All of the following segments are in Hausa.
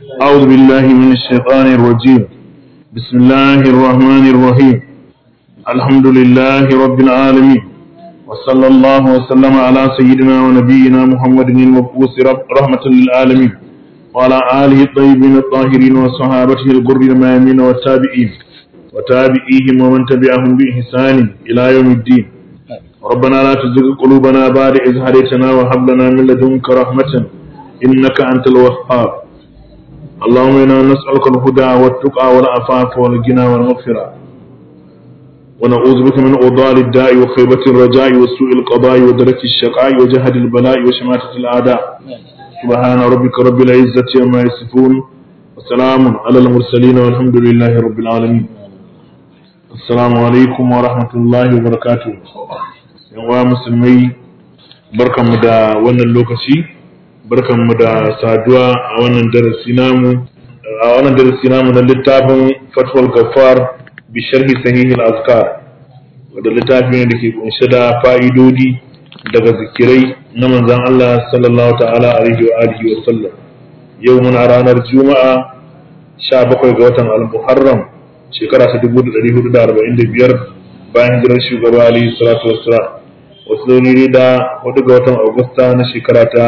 أعوذ بالله من الشيطان الرجيم بسم الله الرحمن الرحيم الحمد لله رب العالمين وصلى الله وسلم على سيدنا ونبينا محمد المبعوث رحمة للعالمين وعلى آله الطيبين الطاهرين وصحابته الغر الميامين والتابعين وتابعيهم ومن تبعهم بإحسان إلى يوم الدين ربنا لا تزغ قلوبنا بعد إذ هديتنا وهب لنا من لدنك رحمة إنك أنت الوهاب اللهم إنا نسألك الهدى والتقى والعفاف والغنى والمغفرة ونعوذ بك من أوضال الداء وخيبة الرجاء وسوء القضاء ودرك الشقاء وجهد البلاء وشماتة الأعداء سبحان ربك رب العزة عما يصفون وسلام على المرسلين والحمد لله رب العالمين السلام عليكم ورحمة الله وبركاته yawa musulmai barkanmu da wannan lokaci barkanmu da saduwa a wannan darasi namu a wannan darasi namu na littafin fatwal gafar bi sharhi sahihil azkar wanda littafi ne da ke kunshe da fa'idodi daga zikirai na manzon Allah sallallahu ta'ala alaihi wa alihi wa sallam yau muna ranar juma'a 17 ga watan al-muharram shekara ta 1445 bayan hijirar shugaba alaihi salatu wassalam wasu zaune da hudu ga watan agusta na shekara ta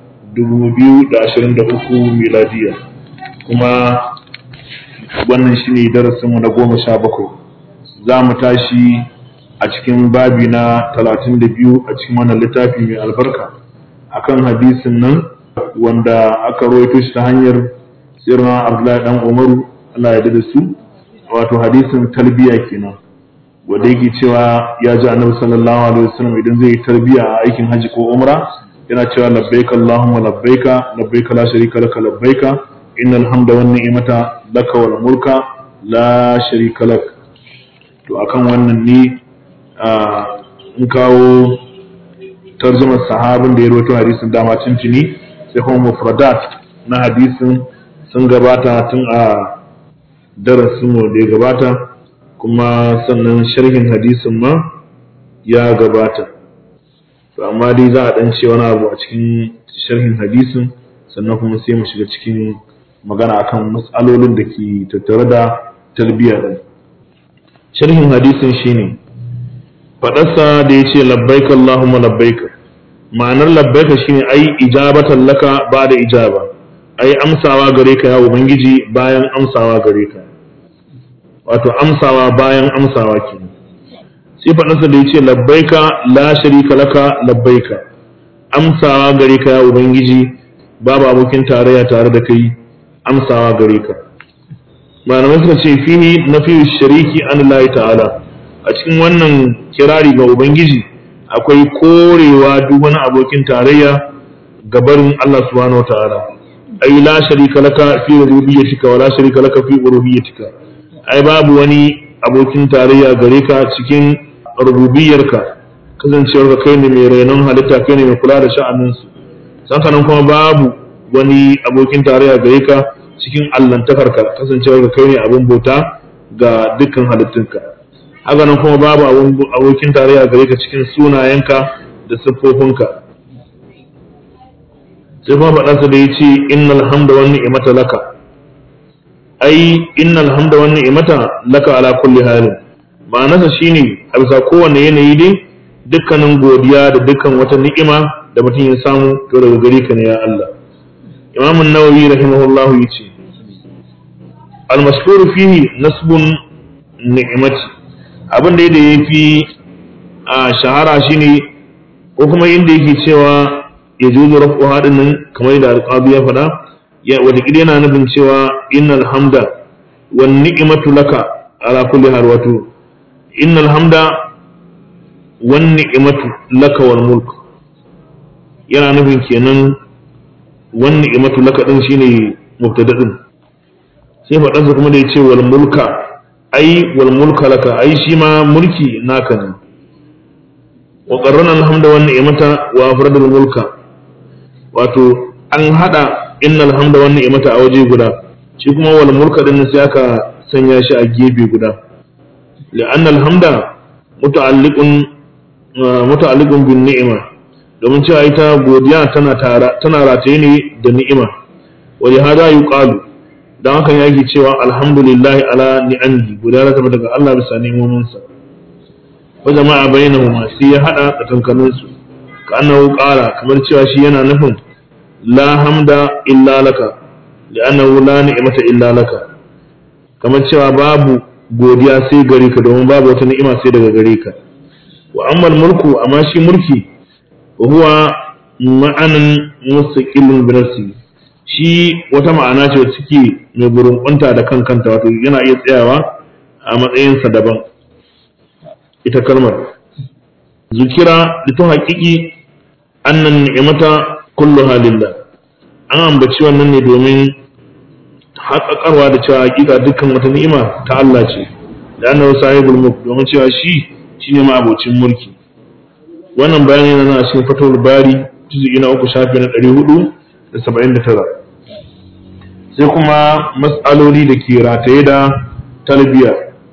2023 miladiya kuma wannan shine darasinmu na goma sha bakwai za mu tashi a cikin babi na 32 a cikin wannan littafi mai albarka akan hadisin nan wanda aka rawaito shi ta hanyar sirna abdullahi dan umaru Allah ya da su wato hadisin talbiya kenan wanda yake cewa ya ji annabi sallallahu alaihi wasallam idan zai yi tarbiya a aikin haji ko umra yana cewa labbaik allahumma labbaika labbaika la sharika laka labbaika innal hamda wan ni'mata laka wal mulka la sharika lak to akan wannan ne in kawo tarjumar sahabin da ya rawaito hadisin dama tuntuni sai kuma mufradat na hadisin sun gabata tun a darasin mu da ya gabata kuma sannan sharhin hadisin ma ya gabata amma dai za a dan ce wani abu a cikin sharhin hadisin sannan kuma sai mu shiga cikin magana akan matsalolin da ke tattare da tarbiyya din sharhin hadisin shine fadarsa da ya ce labbaik Allahumma labbaik ma'anar labbaika shine ai ijabatan laka ba da ijaba ai amsawa gare ka ya ubangiji bayan amsawa gare ka wato amsawa bayan amsawa ke sai faɗinsa da ya ce labbaika la sharika laka labbaika amsawa gare ka ya ubangiji babu abokin tarayya tare da kai amsawa gare ka malamai suka ce fihi na fi shariki an layi ta'ala a cikin wannan kirari ga ubangiji akwai korewa duk wani abokin tarayya gabarin Allah subhanahu wa ta'ala ai la sharika laka fi rububiyyatika wa la sharika laka fi uluhiyyatika ai babu wani abokin tarayya gare ka cikin rububiyarka kasancewar ka kai ne mai renon halitta kai ne mai kula da sha'aninsu sankanan kuma babu wani abokin tarayya gare ka cikin allantakarka kasancewar ka kai ne abin bauta ga dukkan halittunka haka nan kuma babu abokin tarayya gare ka cikin sunayenka da siffofinka sai kuma faɗansa da ya ce innal hamda wani ni'mata laka ai innal hamda wan ni'mata laka ala kulli halin ma'anarsa shine a bisa kowanne yanayi dai dukkanin godiya da dukkan wata ni'ima da mutum ya samu to daga gare ka ne ya Allah Imam an-Nawawi rahimahullah yace al-mashhur fihi nasbun ni'mati abin da yafi a shahara shine ko kuma inda yake cewa ya juzu rafu hadin nan kamar da alqabi ya faɗa wataƙila yana nufin cewa innal hamda wan ni'matu laka ala kulli hal wato innal hamda wan ni'matu laka wal mulk yana nufin kenan wan ni'matu laka din shine mubtada din sai faɗansa kuma da yace wal mulka ai wal mulka laka ai shi ma mulki naka ne wa qarrana al hamda wan ni'mata wa afradul mulka wato an hada innal hamda wan ni'mata a waje guda shi kuma wal mulka din sai aka sanya shi a gefe guda la'anna al hamda muta'alliqun muta'alliqun bin ni'ma domin cewa ita godiya tana tara tana rataye ne da ni'ima wa li hada yuqalu dan haka yake cewa alhamdulillahi ala ni'amihi guda rasa daga Allah bisa nemomin sa wa jama'a bainahuma sai ya hada tsakankanin su ka annahu qala kamar cewa shi yana nufin la hamda illa laka li'annahu la ni'mata illa laka kamar cewa babu godiya sai gare ka domin babu wata ni'ima sai daga gare ka wa amma mulku amma shi mulki wa huwa ma'anan mustaqillun bi nafsi shi wata ma'ana ce wacce take mai burunkunta da kan kanta wato yana iya tsayawa a matsayinsa daban ita kalmar zukira litun haƙiƙi annan ni'imata kulluha lillah an ambaci wannan ne domin haƙaƙarwa da cewa hakika dukkan wata ni'ima ta Allah ce da annabi sahibul mulk domin cewa shi shine ma abocin mulki wannan bayani yana nan a cikin fatawul bari juz'i na uku shafi na ɗari hudu da saba'in da tara sai kuma mas'aloli da ke rataye da talbiya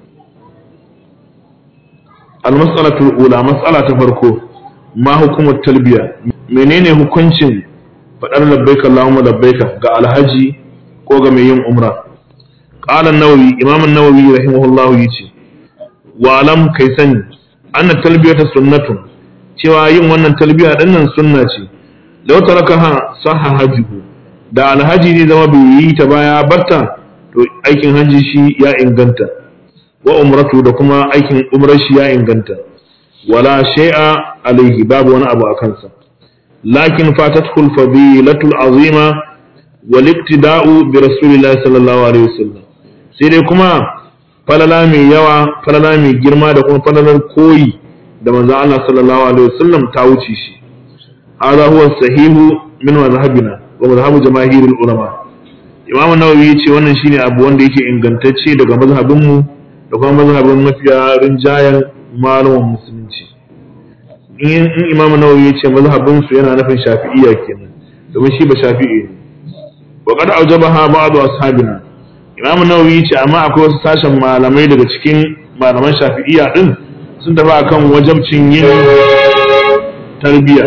al-mas'alatul ula mas'ala ta farko ma hukumar talbiya menene hukuncin faɗar labbaika Allahumma labbaika ga alhaji ko ga mai yin umra qala an-nawawi imam an-nawawi rahimahullahu yace wa alam kai sani anna talbiyata sunnatun cewa yin wannan talbiya din nan sunna ce law tarakaha sahha hajjuhu da alhaji ne zama bai yi ta baya barta to aikin haji shi ya inganta wa umratu da kuma aikin umrar shi ya inganta wala shay'a alaihi babu wani abu a kansa lakin fatatul fadilatul azima wal iktida'u bi rasulillahi sallallahu alaihi wasallam sai dai kuma falala mai yawa falala mai girma da kuma falalar koyi da manzon Allah sallallahu alaihi wasallam ta wuce shi hada huwa sahihu min mazhabina wa mazhabu jamaahirul ulama Imam Nawawi yace wannan shine abu wanda yake ingantacce daga mazhabin mu da kuma mazhabin mafiya rinjayen malaman musulunci in Imam Nawawi yace mazhabin su yana nufin Shafi'iyya kenan domin shi ba Shafi'i ne wa qad aujabaha ba'd ashabina Imam Nawawi yace amma akwai wasu sashen malamai daga cikin malaman Shafi'iyya din sun tafi akan wajabcin yin tarbiyya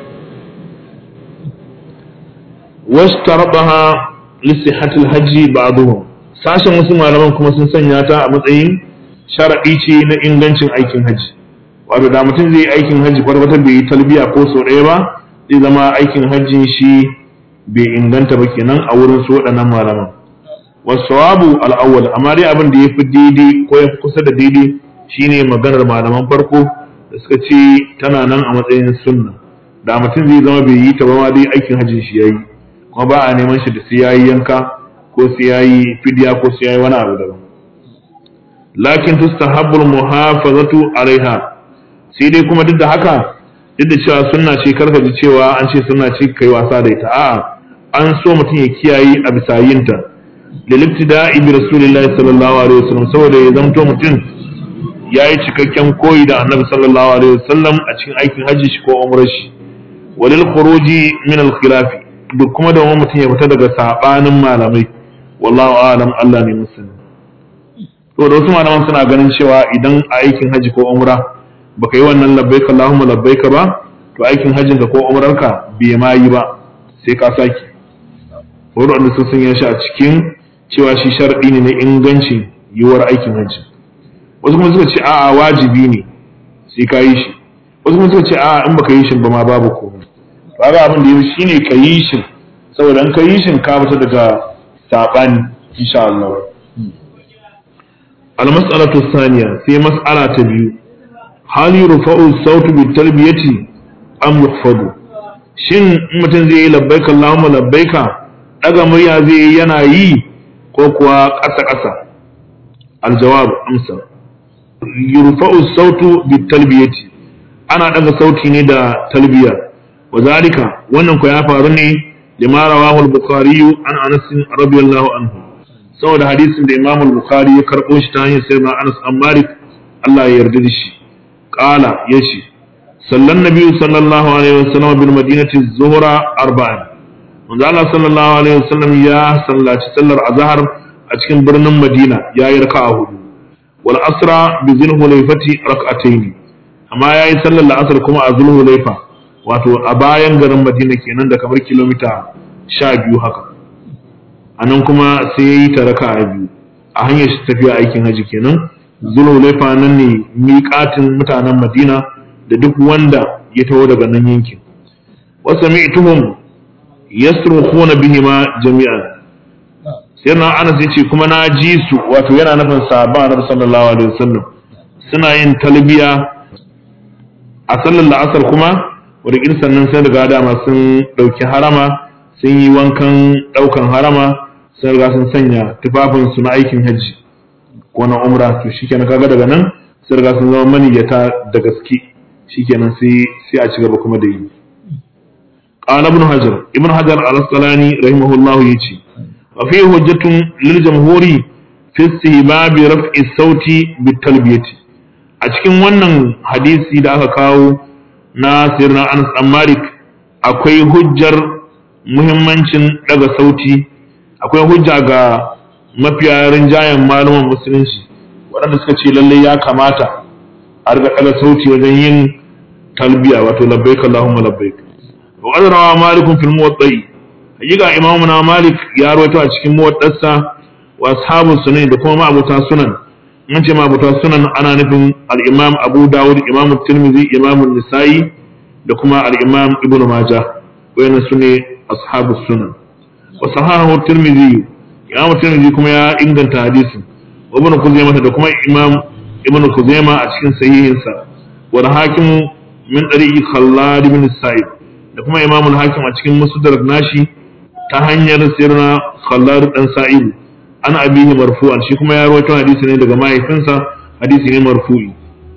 washtarabaha lisihatul hajji ba'dhum sashen wasu malaman kuma sun sanya ta a matsayin sharadi ce na ingancin aikin hajji wato da mutum zai yi aikin hajji kwata bai yi talbiya ko sau ɗaya ba zai zama aikin hajjin shi bai inganta ba kenan a wurin su waɗannan malaman wasawabu al'awwal amma dai abin da ya fi daidai ko ya fi kusa da daidai shine maganar malaman farko da suka ce tana nan a matsayin sunna da mutum zai zama bai yi ta ba ma dai aikin hajjin shi yayi kuma ba a neman shi da sai yayi yanka ko sai yayi fidya ko sai yayi wani abu daban lakin tustahabbul muhafazatu alaiha sai dai kuma duk da haka duk da cewa sunna ce karka ji cewa an ce sunna ce kai wasa da ita a'a an so mutum ya kiyaye a bisa yinta lilibtida'i bi rasulillahi sallallahu alaihi wasallam saboda ya zamto mutum yayi cikakken koyi da annabi sallallahu alaihi wasallam a cikin aikin hajji shi ko umrar shi walil khuruji min al khilafi duk kuma da mutum ya fita daga sabanin malamai wallahu a'lam Allah ne musulmi to da wasu malaman suna ganin cewa idan a aikin hajji ko umra baka yi wannan labbaik Allahumma labbaik ba to aikin hajjin ka ko umrarka bai ma yi ba sai ka saki wanda sun sanya shi a cikin cewa shi sharadi ne na ingancin yiwuwar aikin hajji wasu kuma suka ce a'a wajibi ne sai ka yi shi wasu kuma suka ce a'a in baka yi shi ba ma babu komai kaga abin da yi shine ka yi shi saboda in ka yi shi ka fita daga sabani insha Allah al-mas'alatu thaniya sai mas'ala ta biyu hal yurfa'u sautu bi talbiyati am yuhfadu shin mutum zai yi labbaika Allahumma labbaika daga murya zai yi yana yi ko kuwa ƙasa ƙasa al-jawab amsa yurfa'u sautu bi talbiyati ana daga sauti ne da talbiya وذلك wannan ko ya faru ne lima rawahu al-bukhari an Anas radiyallahu anhu saboda hadisin da Imam al-Bukhari ya karbo shi ta hanyar sayyidina Anas an Malik Allah ya yarda da shi qala yace sallan nabi sallallahu alaihi wasallam bil madinati zuhra arba'an manzo Allah sallallahu alaihi wasallam ya sallaci sallar azhar a cikin birnin Madina ya yi raka'a hudu wal asra bi zulhulayfati rak'atayn amma yayi sallar la'asar kuma a zulhulayfa wato a bayan garin madina kenan da kamar kilomita sha biyu haka anan kuma sai ya yi ta raka'a biyu a hanyar shi tafiya aikin haji kenan zulhulaifa nan ne miƙatin mutanen madina da duk wanda ya taho daga nan yankin wasu mi'tuhum yasrukhuna bihima jami'an sai na anas yace kuma na ji su wato yana nufin sahabban annabi sallallahu alaihi wasallam suna yin talbiya a sallar la'asar kuma wadda sannan sun riga dama sun ɗauki harama sun yi wankan ɗaukan harama sun riga sun sanya tufafinsu na aikin hajji ko na umra to shikenan kaga daga nan sun riga sun zama maniyyata da gaske shikenan sai sai a ci gaba kuma da yi قال ابن حجر ابن حجر الاسقلاني رحمه الله يجي وفيه حجة للجمهور في استهباب رفع الصوت بالتلبية a cikin wannan hadisi da aka kawo na sirna Anas dan Malik akwai hujjar muhimmancin daga sauti akwai hujja ga mafiya rinjayen malaman musulunci waɗanda suka ce lalle ya kamata a riga daga sauti wajen yin talbiya wato labbaik Allahumma labbaik wa qad rawa Malik fil muwatta'i hakika imamu na Malik ya rawaito a cikin muwaddarsa wa ashabu sunan da kuma ma'abuta sunan mun ce ma'abuta sunan ana nufin al-imam Abu Dawud imam Tirmidhi imam Nisa'i da kuma al-imam Ibn Majah wayannan sune ashabu sunan wa sahahu Tirmidhi imam Tirmidhi kuma ya inganta hadisin Ibn Kuzaimah da kuma imam Ibn Kuzaimah a cikin sahihinsa wa hakimu min tariqi Khallad ibn Sa'id da kuma imam al-hakim a cikin musnad nashi ta hanyar sirna Khallad dan Sa'id an abihi marfu'an shi kuma ya rawaito hadisi ne daga mahaifinsa hadisi ne marfu'i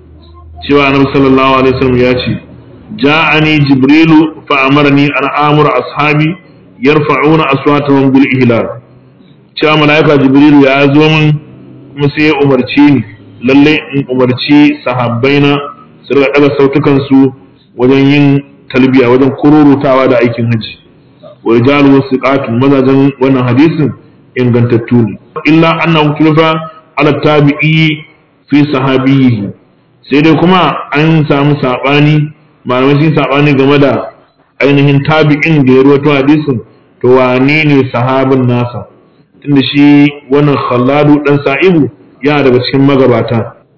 cewa annabi sallallahu alaihi wasallam ya ce ja'ani jibrilu fa amarni an amura ashabi yarfa'una aswatahum bil ihlal cewa malaika jibrilu ya zo min kuma sai ya umarci ni lalle in umarci sahabbaina su riga daga sautukan su wajen yin talbiya wajen kururutawa da aikin haji wa rijalu wasiqatun mazajen wannan hadisin ingantattu ne illa annahu tulfa ala tabi'i fi sahabihi sai dai kuma an samu sabani malamai sun sabani game da ainihin tabi'in da ya rawaito hadisin to wane ne sahabin nasa tunda shi wannan khalladu dan sa'ibu yana daga cikin magabata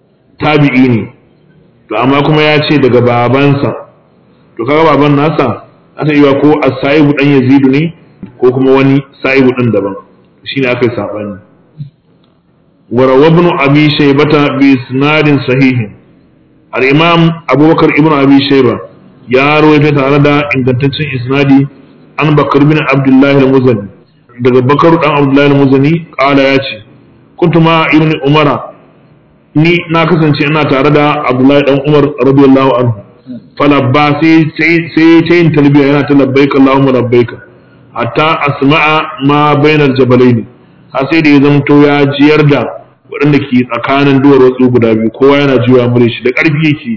tabi'i ne to amma kuma ya ce daga babansa to kaga baban nasa asa iya ko as-sa'ibu dan yazidu ne ko kuma wani sa'ibu din daban shine aka yi sabani وروى ابن أبي شيبة بإسناد صحيح الإمام أبو بكر ابن أبي شيبة يا رويت تعالى إن تنتشن إسنادي عن بكر بن عبد الله المزني daga bakar dan abdullahi al-muzani kala ya ce kuntu ma ibn umara ni na kasance ina tare da abdullahi dan umar radiyallahu anhu falabba sai sai ta yin talbiya yana ta labbaika allahumma labbaika hatta asma'a ma bainal jabalaini har sai da ya zamto ya jiyar da waɗanda ke tsakanin duwar wasu guda biyu kowa yana jiwa mure shi da ƙarfi yake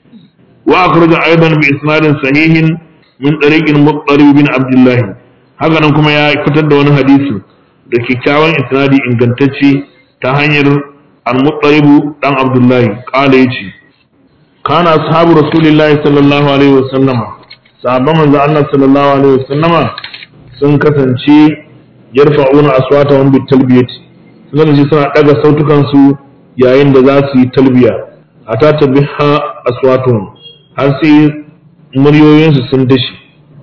wa akhraja aidan bi isnadin sahihin min tariqin muqtarib bin abdullah haka nan kuma ya fitar da wani hadisi da kyakkyawan isnadi ingantacce ta hanyar al-muqtarib dan abdullah qala yace kana ashabu rasulillahi sallallahu alaihi wasallam sahabban manzo Allah sallallahu alaihi wasallama sun kasance yarfa'una aswatahum bit talbiyati sun ji suna daga sautukan su yayin da za su yi talbiya ata tabiha aswatuhum har sai muryoyin su sun dashi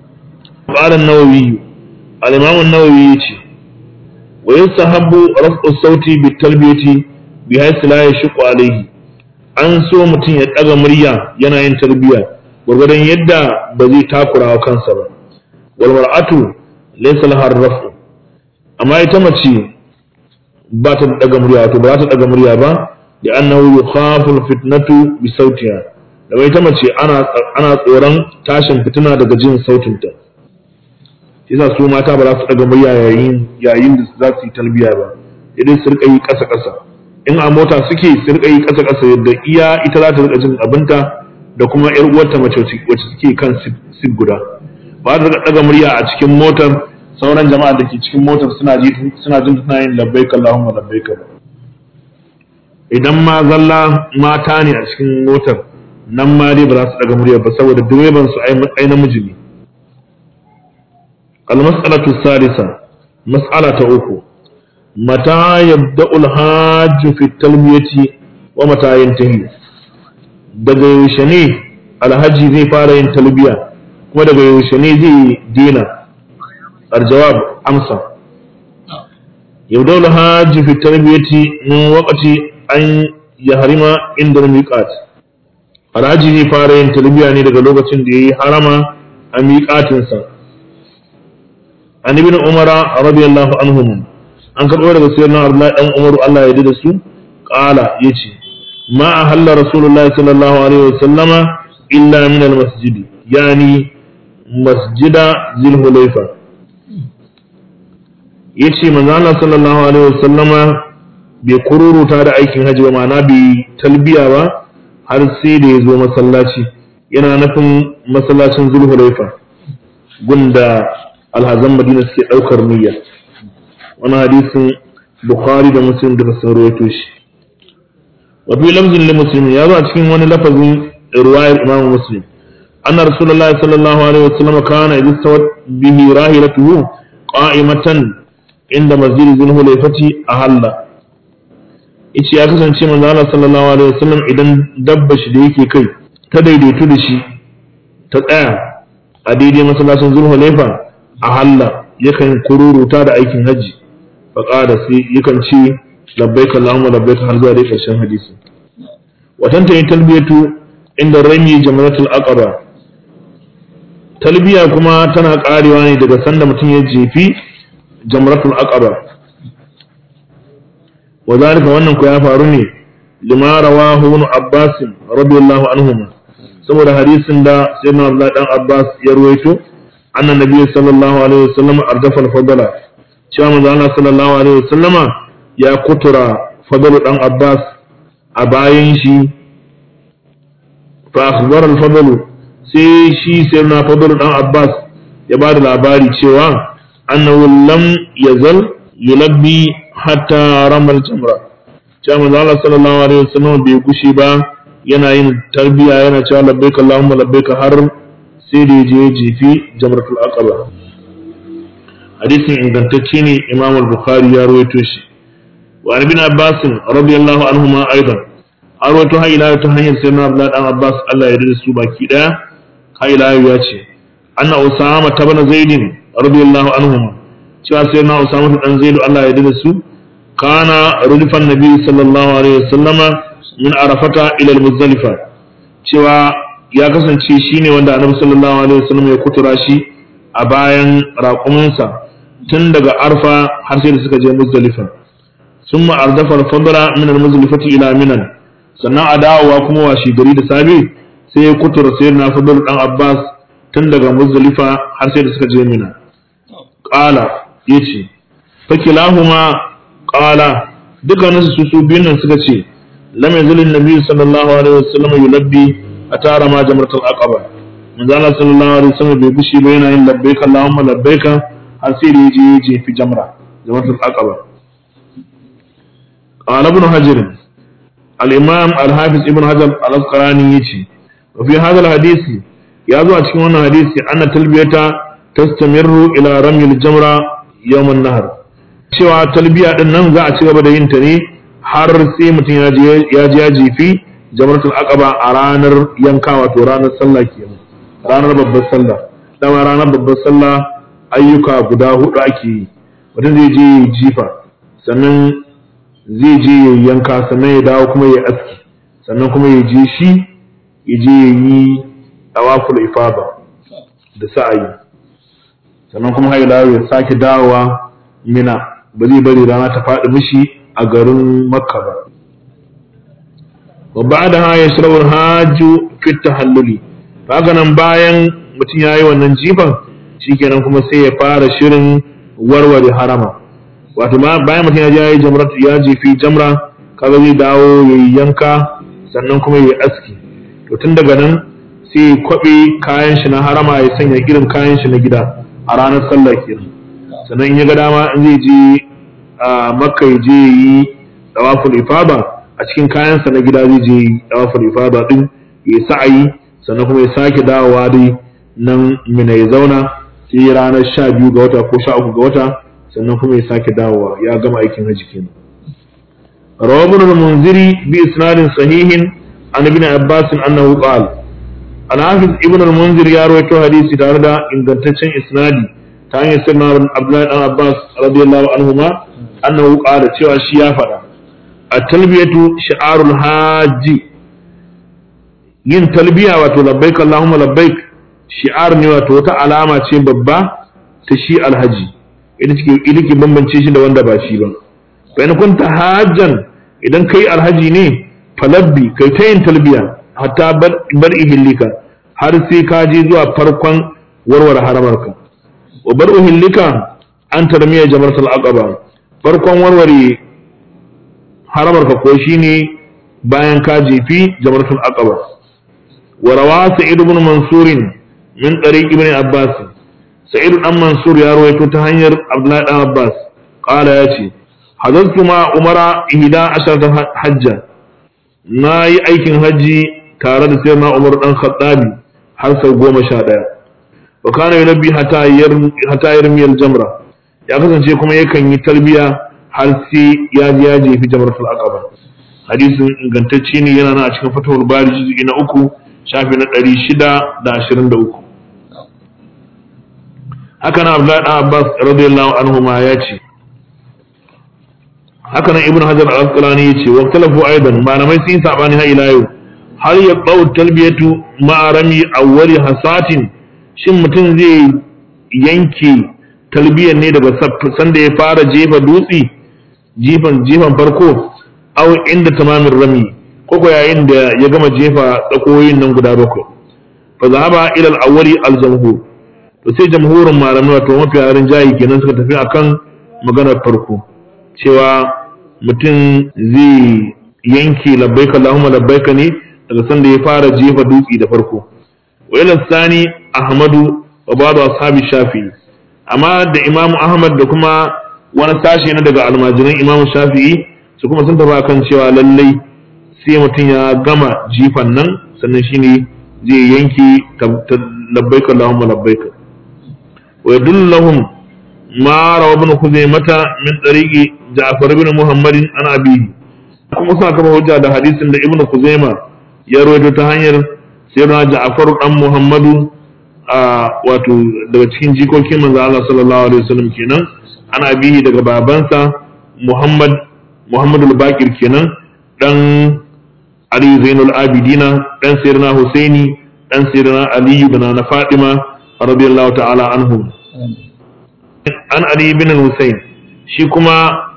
qala an-nawawi al-imam an-nawawi yace wa yasahabu raf'u sauti bit talbiyati bi haythu la yashqu alayhi an so mutum ya daga murya yana yin talbiya gwargwadon yadda ba zai takura wa kansa ba wal mar'atu laysa laha raf'u amma ita mace ba ta daga murya wato ba za ta daga murya ba da annahu yukhafu fitnatu bi sautiha da ita mace ana ana tsoron tashin fitina daga jin sautinta yasa su mata ba za su daga murya yayin yayin da za su yi talbiya ba idan su rika yi kasa kasa in a mota suke su rika yi kasa kasa yadda iya ita za ta rika jin abinta da kuma yar uwarta mace wacce suke kan sif guda ba ta rika daga murya a cikin motar sauran jama'a da ke cikin motar suna ji suna jin tana yin labbaik Allahumma labbaik idan ma zalla mata ne a cikin motar nan ma dai ba za su daga murya ba saboda direban su ai namiji ne al-mas'alatu sadisa mas'ala ta uku mata yabda'ul hajju fi talbiyati wa mata yantahi daga yaushe ne alhaji zai fara yin talbiya kuma daga yaushe ne zai dina aljawab amsa yabda'ul hajju fi talbiyati min waqti an yahrima inda miqat alhaji zai fara yin talbiya ne daga lokacin da yayi harama a miƙatinsa an ibn umara radiyallahu anhum an karɓo daga sayyidina abdullahi dan umaru Allah ya yarda da su qala yace ma ahalla rasulullahi sallallahu alaihi wasallama illa min almasjid yani masjida zil hulayfa yace manzo Allah sallallahu alaihi wasallama bai kururuta da aikin hajji ba ma'ana bai talbiya ba har sai da ya zo masallaci yana nufin masallacin zulhulaifa gunda alhazan madina suke ɗaukar niyya wani hadisin bukhari da muslim daga sun rawaito shi wa fi lamzin li muslim ya zo a cikin wani lafazin riwayar imamu muslim anna rasulullah sallallahu alaihi wasallam kana idza stawat bihi rahilatuhu qa'imatan inda masjid zulhulaifati ahalla yace ya kasance manzo Allah sallallahu alaihi wasallam idan dabba shi da yake kai ta daidaitu da shi ta tsaya a daidai masallacin zulhulaifa a halla yakan kururuta da aikin hajji faƙada sai yakan ce labbaika Allahumma labbaika har zuwa dai ƙarshen hadisi watan ta yi talbiyatu inda rami jamratul aqaba talbiya kuma tana karewa ne daga sanda mutum ya jefi jamratul aqaba wa zalika wannan ku ya faru ne lima rawahu ibn abbas radiyallahu anhuma saboda hadisin da sayyidina Abdullah dan Abbas ya ruwaito annan nabi sallallahu alaihi wasallam ardafa al-fadala cewa manzo Allah sallallahu alaihi wasallama ya kutura fadalu dan Abbas a bayan shi fa akhbara al-fadalu sai shi sayyidina fadalu dan Abbas ya bada labari cewa annahu lam yazal yulabbi hatta ramal jamra cewa manzo Allah sallallahu alaihi wasallam bai gushi ba yana yin tarbiya yana cewa labbaika Allahumma labbaika har sai da je jefi jamratul aqaba hadisin ingantacce ne Imam al-Bukhari ya rawaito shi wa ibn Abbas radiyallahu anhuma aidan an rawaito har ila ta hanyar sayyidina Abdullah dan Abbas Allah ya yarda su baki daya har ila ya ce anna Usama tabana Zaid radiyallahu anhuma cewa sayyidina Usama dan Zaid Allah ya yarda su kana rudifan nabi sallallahu alaihi wasallama min arafata ila muzdalifa cewa ya kasance shine wanda annabi sallallahu alaihi wasallam ya kutura shi a bayan raƙuminsa tun daga arfa har sai da suka je muzdalifa summa ardafa al-fadla min al-muzdalifati ila minan sannan a dawowa kuma washi gari da sabi sai ya kutura sayyidina fadl dan abbas tun daga muzdalifa har sai da suka je mina qala yace fakilahuma qala dukkaninsu su su biyun nan suka ce lam yazil an-nabi sallallahu alaihi wasallam yulabbi atara ma jamratul aqaba manzo Allah sallallahu alaihi wasallam bai bishi ba yana yin labbaik Allahumma labbaik har sai da yaje yaje fi jamra jamratul aqaba qala ibn hajar al-imam al-hafiz ibn hajar al-asqalani yace wa fi hadha al-hadith ya zo a cikin wannan hadisi anna talbiyata tastamirru ila ramyil jamra yawm an-nahr cewa talbiya din nan za a ci gaba da yin ta ne har sai mutum ya je ya jefi jamratul aqaba a ranar yanka wato ranar sallah kenan ranar babbar sallah dama ranar babbar sallah ayyuka guda hudu ake yi mutum zai je ya jifa sannan zai je ya yanka sannan ya dawo kuma ya aski sannan kuma ya je shi ya je ya yi tawaful ifada da sa'ayi sannan kuma haila ya sake dawowa mina ba zai bari rana ta faɗi mishi a garin makka ba wa ba'da ha yashrabu al-hajju fi tahalluli haka nan bayan mutum ya yi wannan jifan shikenan kuma sai ya fara shirin warware harama wato bayan mutum ya je ya yi jamra ya jefi jamra kaga zai dawo ya yi yanka sannan kuma ya yi aski to tun daga nan sai ya kwabe kayan shi na harama ya sanya irin kayan shi na gida a ranar sallah kenan sannan in ya ga dama in zai je a makka ya je yi dawaful ifada a cikin kayansa na gida zai je yi dawaful ifada din ya sa'ayi sannan kuma ya sake dawowa dai nan mina ya zauna sai ranar sha biyu ga wata ko sha uku ga wata sannan kuma ya sake dawowa ya gama aikin haji kenan rawa ibn al-munziri bi isnadin sahihin an ibn abbas annahu qala al-hafiz ibn al-munzir ya rawaito hadisi tare da ingantaccen isnadi ta hanyar sirna abdullahi dan abbas radiyallahu anhuma annahu qala cewa shi ya faɗa at-talbiyatu shi'arul hajji yin talbiya wato labbaik allahumma labbaik shi'ar ne wato wata alama ce babba ta shi alhaji ita ke bambance shi da wanda ba shi ba fa in kunta hajjan idan kai alhaji ne falabbi kai ta yin talbiya hatta bar ihillika har sai ka je zuwa farkon warware haramarka wa bar ihillika an tarmiya jamaratul aqaba farkon warware haramarka ko shine bayan ka jefi jamaratul aqaba wa rawa sa'id ibn mansur min tariq ibn abbas sa'id dan mansur ya rawaito ta hanyar abdullahi dan abbas qala yace hadaltu ma umara ihda asharata hajja na yi aikin hajji tare da sayyidina umar dan khattabi har sau goma sha ɗaya wa kana yunabbi hata yarmiyar jamra ya kasance kuma yakan yi talbiya har sai ya ji ya jefi jamratul aqaba hadisin ingantacce ne yana nan a cikin fatawul bari juz'i na uku shafi na ɗari shida da ashirin da uku haka nan abdullahi dan abbas radiyallahu anhu ma ya ce haka nan ibnu hajar al-asqalani ya ce wa talafu aidan malamai sun yi sabani har ila yau har ya ɓau talbiyatu ma'arami awwali hasatin shin mutum zai yanke talbiyar ne daga sanda ya fara jefa dutse jifan jifan farko aw inda tamamin rami koko yayin da ya gama jefa tsakoyin nan guda bakwai fa zahaba ila al-awwali al-jamhur to sai jamhurin malamai wato mafi yarin jayi kenan suka tafi akan maganar farko cewa mutum zai yanke labbaika Allahumma labbaika ne daga sanda ya fara jefa dutse da farko wa ila sani ahmadu wa ba'd ashabi shafi'i amma da imam ahmad da kuma wani sashe na daga almajiran imam shafi'i su kuma sun tafi kan cewa lallai sai mutum ya gama jifan nan sannan shine zai yanke labbaika allahumma labbaika wa yadullu lahum ma rawa ibn khuzaimata min tariqi ja'far ibn muhammadin an abihi kuma suna kafa hujja da hadisin da ibn khuzaima ya rawaito ta hanyar sayyidina Ja'far dan Muhammadu a wato daga cikin jikokin manzo Allah sallallahu alaihi wasallam kenan ana bihi daga babansa Muhammad Muhammadul Bakir kenan dan Ali Zainul Abidina dan sayyidina Husaini dan sayyidina Ali ibn na Fatima radiyallahu ta'ala anhum an Ali ibn Husain shi kuma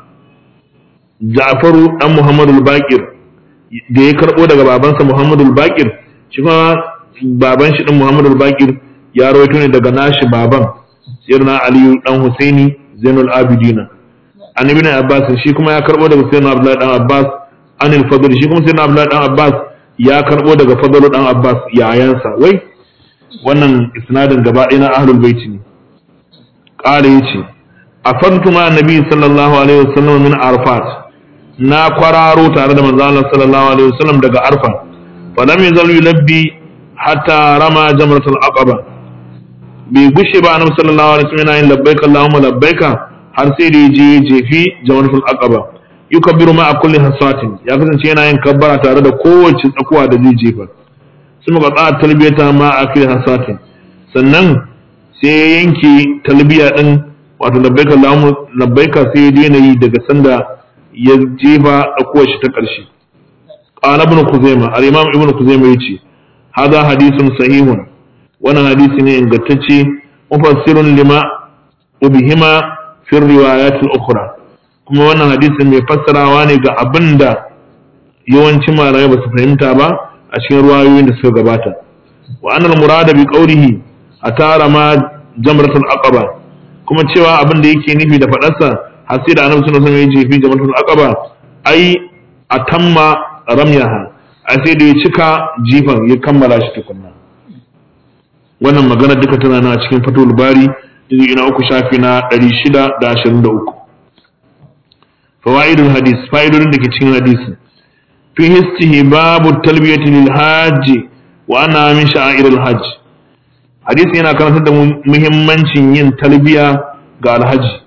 Ja'faru dan Muhammadul Bakir da ya karbo daga babansa Muhammadul Bakir shi kuma baban shi din Muhammadul Bakir ya rawaito ne daga nashi baban sirna Aliyu dan Husaini Zainul Abidina an ibn Abbas shi kuma ya karbo daga Sayyidina Abdullahi dan Abbas anil Fadl shi kuma Sayyidina Abdullahi dan Abbas ya karbo daga Fadl dan Abbas yayansa wai wannan isnadin gaba ɗaya na ahlul bait ne qala yace afantu ma annabi sallallahu alaihi wasallam min arfat na kwararo tare da manzo Allah sallallahu alaihi wasallam daga Arfa fa lam yazal yulabbi hatta rama jamratul aqaba bai gushe ba annabi sallallahu alaihi wasallam yana yin labbaik Allahumma labbaika har sai da je jefi jamratul aqaba yukabbiru ma kulli hasatin ya kasance yana yin kabbara tare da kowace tsakuwa da zai jefa sun ga tsaya talbiyata ma akil hasatin sannan sai ya yanke talbiya din wato labbaik Allahumma labbaika sai ya daina yi daga sanda ya jefa ɗakuwar shi ta ƙarshe ƙala ibn kuzaima al-imam ibn kuzaima yace hada hadisun sahihun wannan hadisi ne ingantacce mufassirun lima ubihima fi riwayat al-ukhra kuma wannan hadisi mai fassarawa ne ga abinda yawancin malamai ba su fahimta ba a cikin ruwayoyin da suka gabata wa annal murada bi qawlihi atara ma jamratul aqaba kuma cewa abin da yake nufi da faɗarsa har sai da annabi sallallahu alaihi wasallam ya jefi jama'atul aqaba ai atamma ramyaha ai sai da ya cika jifan ya kammala shi tukunna wannan magana duka tana na cikin fatul bari juzu ina uku shafi na 623 fawaidul hadis fa'idodin da ke cikin hadisi fi histihi babu talbiyati lil hajji wa ana min sha'airil hajj hadisi yana karantar da muhimmancin yin talbiya ga alhaji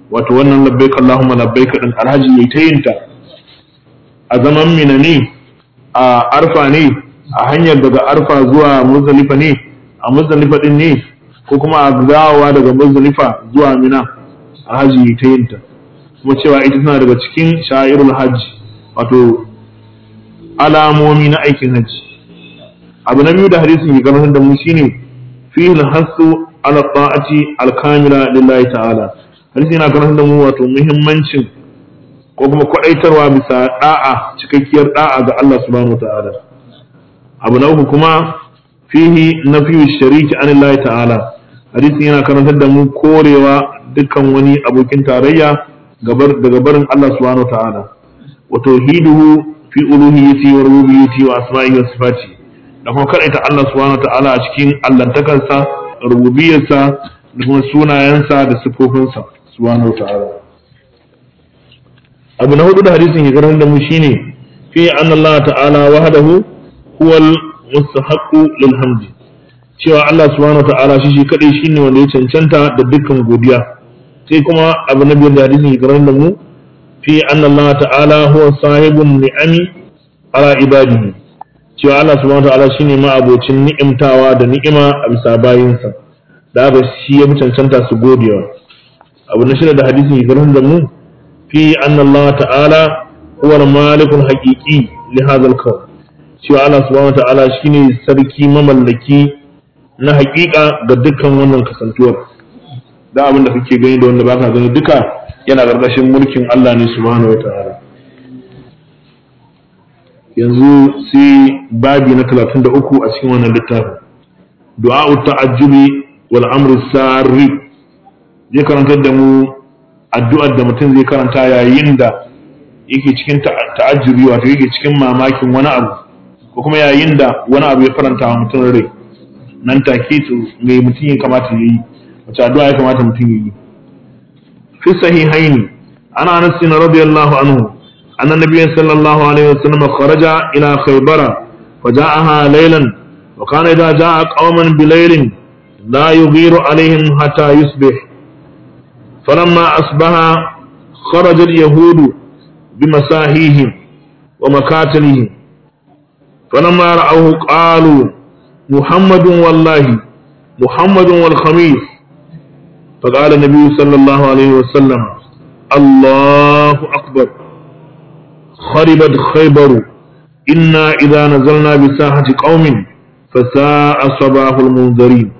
wato wannan labbaik Allahumma labbaik din alhaji yayi ta yinta a zaman mina ne a arfa ne a hanyar daga arfa zuwa muzdalifa ne a muzdalifa din ne ko kuma a dawowa daga muzdalifa zuwa mina alhaji yayi ta yinta kuma cewa ita tana daga cikin sha'irul hajji wato alamomi na aikin hajji abu na biyu da hadisin ke gabatar da mu shine fihi al-hasu ala ta'ati al-kamila lillahi ta'ala hadisi yana gabatar da mu wato muhimmancin ko kuma kwadaitarwa bisa da'a cikakkiyar da'a ga Allah subhanahu wa ta'ala abu na uku kuma fihi nafiyu shariki anillahi ta'ala hadisi yana karantar da mu korewa dukkan wani abokin tarayya daga barin Allah subhanahu wa ta'ala wa tauhiduhu fi uluhiyyati wa rububiyyati wa asma'ihi wa sifati da kuma kadaita Allah subhanahu wa ta'ala a cikin allantakarsa rububiyarsa da kuma sunayensa da sifofinsa subhanahu wa ta'ala abu na hudu da hadisin ya karantar da mu shine fi anna Allah ta'ala wahdahu huwal mustahaqqu lil hamdi cewa Allah subhanahu wa ta'ala shi shi kadai shine wanda ya cancanta da dukkan godiya sai kuma abu na biyar da hadisin ya karantar da mu fi anna Allah ta'ala huwa sahibun ni'ami ala ibadihi cewa Allah subhanahu wa ta'ala shine ma abocin ni'imtawa da ni'ima a bisa bayinsa da haka shi ya fi cancanta su godewa abu na shida da hadisin ya karantar da mu fi anna Allah ta'ala huwa malikul haqiqi li hadha al-kawn cewa Allah subhanahu wa ta'ala shine sarki mamallaki na haƙiƙa ga dukkan wannan kasantuwar da abin da kake gani da wanda baka gani duka yana ƙarƙashin mulkin Allah ne subhanahu wata'ala yanzu sai babi na 33 a cikin wannan littafin du'a'u ta'ajjubi wal amru sarri zai karantar da mu addu'ar da mutum zai karanta yayin da yake cikin ta'ajjubi wato yake cikin mamakin wani abu ko kuma yayin da wani abu ya faranta wa mutum rai nan take to me mutum ya kamata ya yi wace addu'a ya kamata mutum ya yi في الصحيحين عن انس رضي الله عنه ان النبي صلى الله عليه وسلم خرج الى خيبر فجاءها ليلا وكان اذا جاء قوما بليل لا يغير عليهم حتى يصبح فلما اصبح خرج اليهود بمساهيهم ومكاتلهم فلما راوه قالوا محمد والله محمد والخميس فقال النبي صلى الله عليه وسلم الله أكبر خربت خيبر إنا إذا نزلنا بساحة قوم فساء صباح المنذرين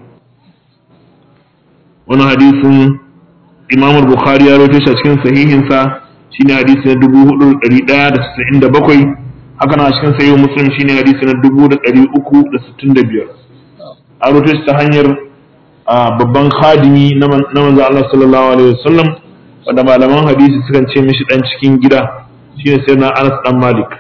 وانا حديث إمام البخاري يروي cikin sahihinsa shine hadisi na dubu hudu ɗari ɗaya da casa'in da bakwai haka na cikin sahihin muslim shine hadisi na dubu da ɗari uku da sittin da biyar a rubuta ta hanyar babban khadimi na manzo Allah sallallahu alaihi wasallam wanda malaman hadisi sukan ce mishi dan cikin gida shine sai na Anas dan Malik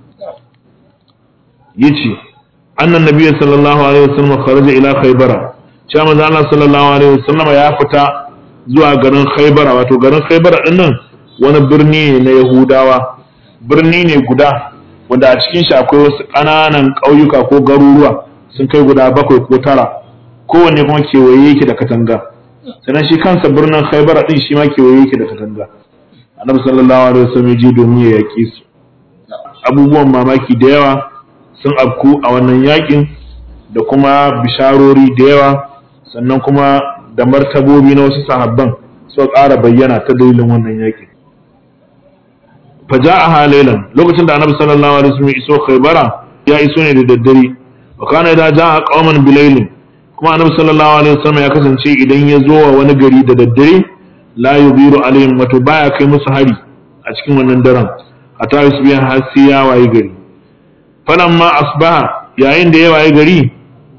yace annan nabiy sallallahu alaihi wasallam kharaja ila khaybara cewa manzo Allah sallallahu alaihi wasallam ya fita zuwa garin khaybara wato garin khaybara din nan wani birni ne na Yahudawa birni ne guda wanda a cikin shi akwai wasu ƙananan ƙauyuka ko garuruwa sun kai guda bakwai ko tara kowanne kuma kewaye yake da katanga sannan shi kansa birnin khaibara din shi ma kewaye yake da katanga annabi sallallahu alaihi wasallam ji domin ya yaƙi su abubuwan mamaki da yawa sun afku a wannan yaƙin da kuma bisharori da yawa sannan kuma da martabobi na wasu sahabban suka ƙara bayyana ta dalilin wannan yaƙin faja'aha laylan lokacin da annabi sallallahu alaihi wasallam iso khaibara ya iso ne da daddare wa kana idza ja'a qauman bilailin kuma annabi sallallahu alaihi wasallam ya kasance idan ya zo wa wani gari da daddare la yubiru alaihim wato baya kai musu hari a cikin wannan daren hatta yusbiha har sai ya wayi gari falamma asbaha yayin da ya wayi gari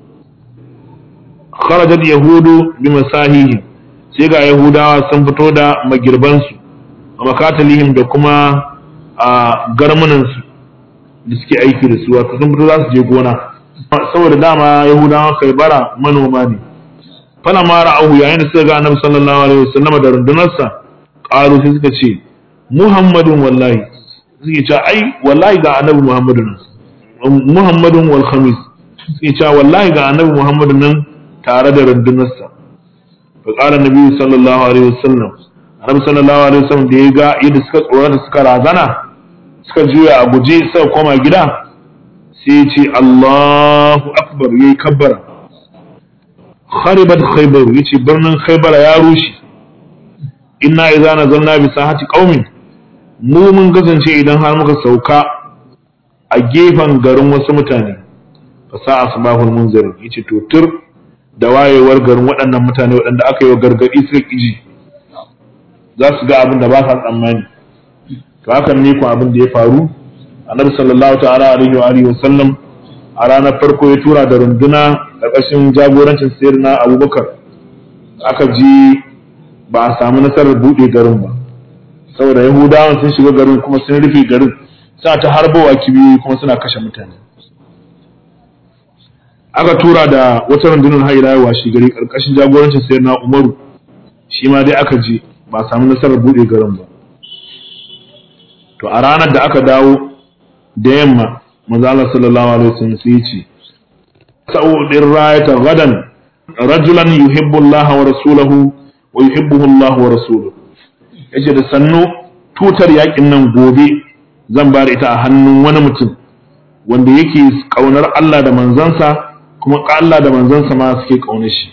kharajat yahudu bi masahihi sai ga yahudawa sun fito da magirbansu a makatalihim da kuma a garmunansu da suke aiki da su wato sun fito za su je gona saboda dama yahudawa kai bara manoma ne fala ma ra'ahu yayin da suka ga annabi sallallahu alaihi wasallam da rundunarsa qalu sai suka ce muhammadun wallahi suke cewa ai wallahi ga annabi muhammadun muhammadun wal khamis suke cewa wallahi ga annabi muhammadun nan tare da rundunarsa fa qala annabi sallallahu alaihi wasallam annabi sallallahu alaihi wasallam da ya ga yadda suka tsorata suka razana suka juya a guje suka koma gida sai ya ce Allahu akbar yayi kabbara kharibat khaybar yace birnin khaybar ya rushe inna idza nazalna bi sahati qaumin mu mun kasance idan har muka sauka a gefen garin wasu mutane fa sa asbahul munzir yace to tur da wayewar garin waɗannan mutane waɗanda aka yi wa gargaɗi suka ƙiji za su ga abin da ba sa tsammani to hakan ne ku abin da ya faru annabi sallallahu ta'ala alaihi wa alihi wa sallam a ranar farko ya tura da runduna ƙarƙashin jagorancin sayyidina abubakar aka ji ba a samu nasarar buɗe garin ba saboda yahudawan sun shiga garin kuma sun rufe garin suna ta harbowa kibiyoyi kuma suna kashe mutane aka tura da wata rundunar haila washe gari karkashin jagorancin sayar na umaru shi ma dai aka je ba samu nasarar buɗe garin ba to a ranar da aka dawo da yamma manzo sallallahu alaihi wasallam sai ya ce sa'udin rayata gadan rajulan yuhibbu Allah wa rasulahu wa yuhibbuhu Allah wa rasuluhu yace da sannu tutar yakin nan gobe zan bar ita a hannun wani mutum wanda yake kaunar Allah da manzansa kuma Allah da manzansa ma suke kaunar shi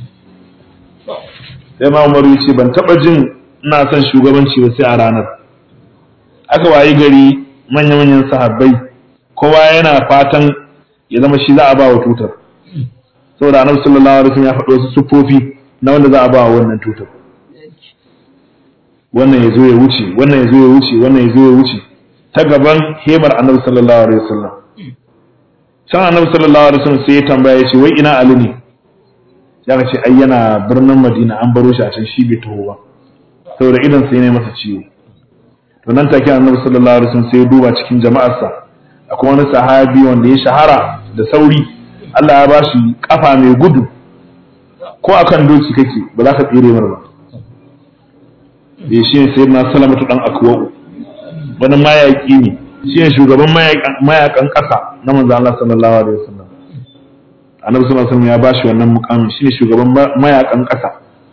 sai ma Umaru ya ce ban taba jin ina son shugabanci ba sai a ranar aka wayi gari manya-manyan sahabbai kowa yana fatan ya zama shi za a ba wa tutar saboda annabi sallallahu alaihi wasallam ya faɗo wasu siffofi na wanda za a ba wa wannan tutar wannan ya zo ya wuce wannan ya zo ya wuce wannan ya zo ya wuce ta gaban hemar annabi sallallahu alaihi wasallam san annabi sallallahu alaihi wasallam sai ya tambaya ya ce wai ina ali ne ya ce ai yana birnin madina an baro shi a can shi bai taho ba saboda idan sai ne masa ciwo to nan take annabi sallallahu alaihi wasallam sai ya duba cikin jama'arsa akwai wani sahabi wanda ya shahara da sauri Allah ya bashi kafa mai gudu ko akan doki kake ba za ka tsere mar ba eh shi ne sayyidina salamatu dan akwa'u wani mayaki ne shi ne shugaban mayakan ƙasa na manzo Allah sallallahu alaihi wasallam annabi sallallahu alaihi wasallam ya bashi wannan mukamin shi ne shugaban mayakan ƙasa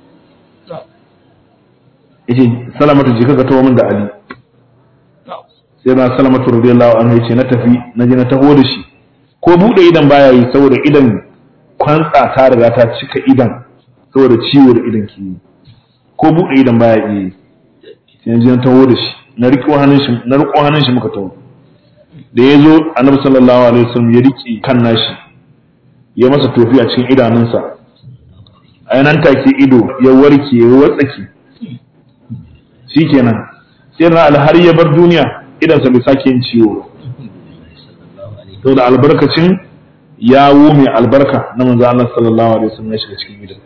yace salamatu je kaga tawo min da ali sai na salamatu radiyallahu anhu yace na tafi na je na taho da shi ko bude idan baya yi saboda idan kwantsa ta riga ta cika idan saboda ciwo da idan ke yi ko bude idan baya yi sai na je na taho da shi na riko hannun shi na riko hannun shi muka taho da ya zo annabi sallallahu alaihi wasallam ya rike kan nashi ya masa tofi a cikin idanunsa a nan take ido ya warke ya watsake shikenan sai na alhar ya bar duniya idansa bai sake yin ciwo to da albarkacin yawo mai albarka na manzo Allah sallallahu alaihi wasallam ya shiga cikin gidan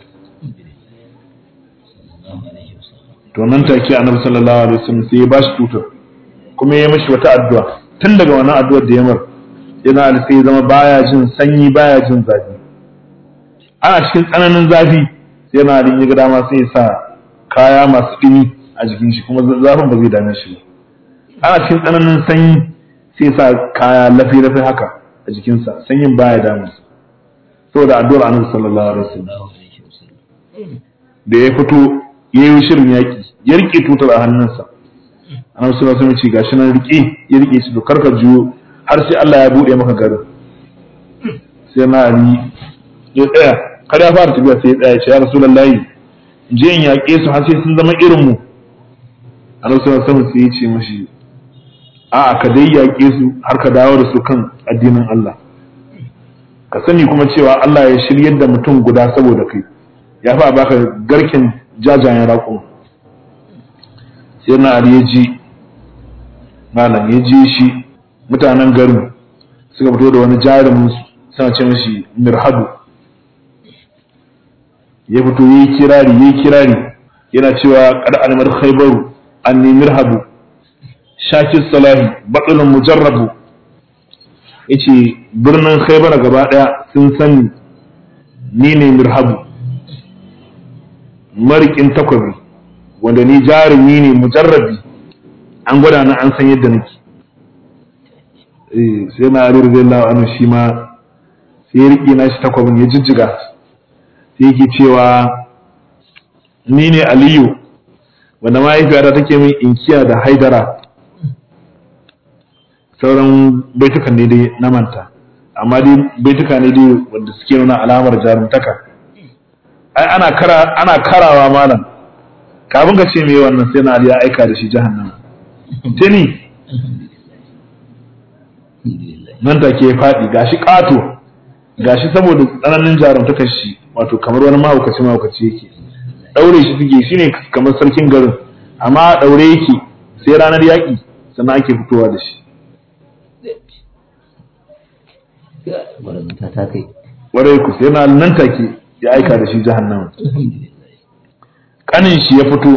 to nan take annabi sallallahu alaihi wasallam sai ya bashi tutar kuma ya mishi wata addu'a tun daga wannan addu'ar da ya mar yana da sai zama baya jin sanyi baya jin zafi ana cikin tsananin zafi sai yana da ya ga dama sai ya sa kaya masu dumi a jikin shi kuma zafin ba zai dame shi ba ana cikin tsananin sanyi sai sa kaya lafi-lafi haka a jikinsa sanyin baya damu saboda addu'ar annabi sallallahu alaihi wasallam da ya fito ya yi shirin yaƙi ya rike tutar a hannunsa annabi sallallahu alaihi wasallam ce gashi nan rike ya rike shi to karka juyo har sai Allah ya bude maka garin sai na ali ya tsaya kar ya fara tafiya sai ya tsaya ya ce ya rasulullahi je in yaƙe su har sai sun zama irin mu annabi sallallahu alaihi wasallam sai ya ce mashi a'a ka dai yaƙe su har ka dawo da su kan addinin Allah ka sani kuma cewa Allah ya shiryar da mutum guda saboda kai ya fa baka garken jajayen raƙon sai na Ali ya ji malam ya ji shi mutanen garin suka fito da wani jarumin suna ce mashi mirhadu ya fito yayi kirari yayi kirari yana cewa qad almar khaybaru anni mirhadu shakir salahi batsulun mujarrabu yace birnin khaybara gaba daya sun sani ni ne mirhabu marikin takwabi wanda ni jarumi ne mujarrabi an gwada na an san yadda nake sai na ali radiyallahu anhu shi ma sai ya riƙe na shi takwabin ya jijjiga sai yake cewa ni ne aliyu wanda mahaifiyata take min inkiya da haidara sauran baitukan ne dai na manta amma dai baituka ne dai wanda suke nuna alamar jarumtaka ai ana kara ana karawa malam kafin ka ce me wannan sai na Ali ya aika da shi jahannama tuni nan take ya faɗi gashi ƙato gashi saboda tsananin jarumtakar shi wato kamar wani mahaukaci mahaukaci yake ɗaure shi suke shi ne kamar sarkin garin amma ɗaure yake sai ranar yaƙi sannan ake fitowa da shi warai ku sai na nan take ya aika da shi jahannama kanin shi ya fito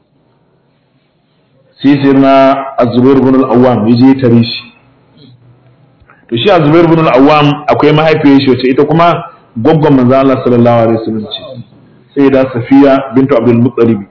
sai sai na azubair bin al-awwam ya je tare shi to shi azubair bin al-awwam akwai mahaifiyar shi wacce ita kuma gwaggon manzo Allah sallallahu alaihi wasallam ce sai da safiya bintu abdul muttalib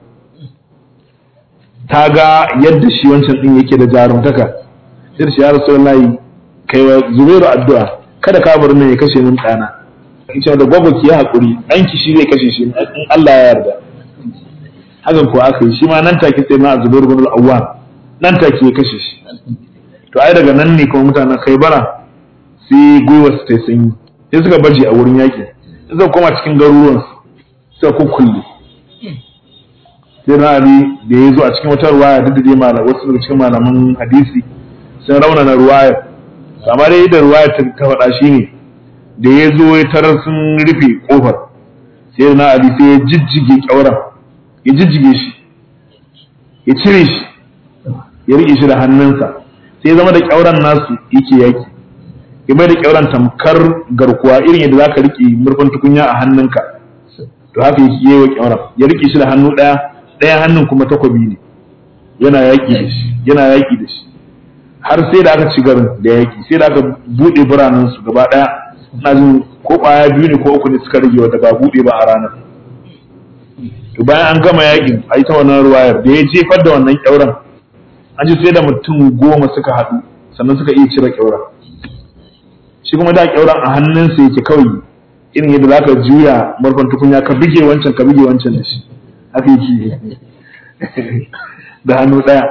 ta ga yadda shi wancan din yake da jarumtaka sai shi ya rasulullahi kai wa zubairu addu'a kada ka bar nan ya kashe min dana ita da gwaggo ki hakuri danki shi zai kashe shi in Allah ya yarda hakan ko aka yi shi ma nan take sai na zubairu bin al-awwam nan take ya kashe shi to ai daga nan ne kuma mutanen Khaibara sai gwiwar su ta sanyi sai suka baje a wurin yaƙi sai suka koma cikin garuruwan suka kukkulle sai na ali da ya zo a cikin wata ruwaya duk da dai malam wasu daga cikin malaman hadisi sun raunana ruwayar amma dai da ruwayar ta faɗa shi ne da ya zo ya tarar sun rufe kofar sai na ali sai ya jijjige kyauran ya jijjige shi ya cire shi ya riƙe shi da hannunsa sai ya zama da kyauran nasu yake yaki ya bai da kyauran tamkar garkuwa irin yadda zaka rike murfin tukunya a hannunka to haka yake yi wa kyauran ya rike shi da hannu ɗaya ɗayan hannun kuma takobi ne yana yaƙi da shi yana yaƙi da shi har sai da aka ci garin da yaƙi sai da aka buɗe biranen su gaba ɗaya ina jin ko ƙwaya biyu ne ko uku ne suka rage wanda ba buɗe ba a ranar to bayan an gama yaƙin a yi ta wannan ruwayar da ya jefar da wannan kyauran an ji sai da mutum goma suka haɗu sannan suka iya cire kyauran shi kuma da kyauran a hannunsa yake kawai irin yadda za ka juya marfan tukunya ka bige wancan ka bige wancan da shi haka yake da hannu ɗaya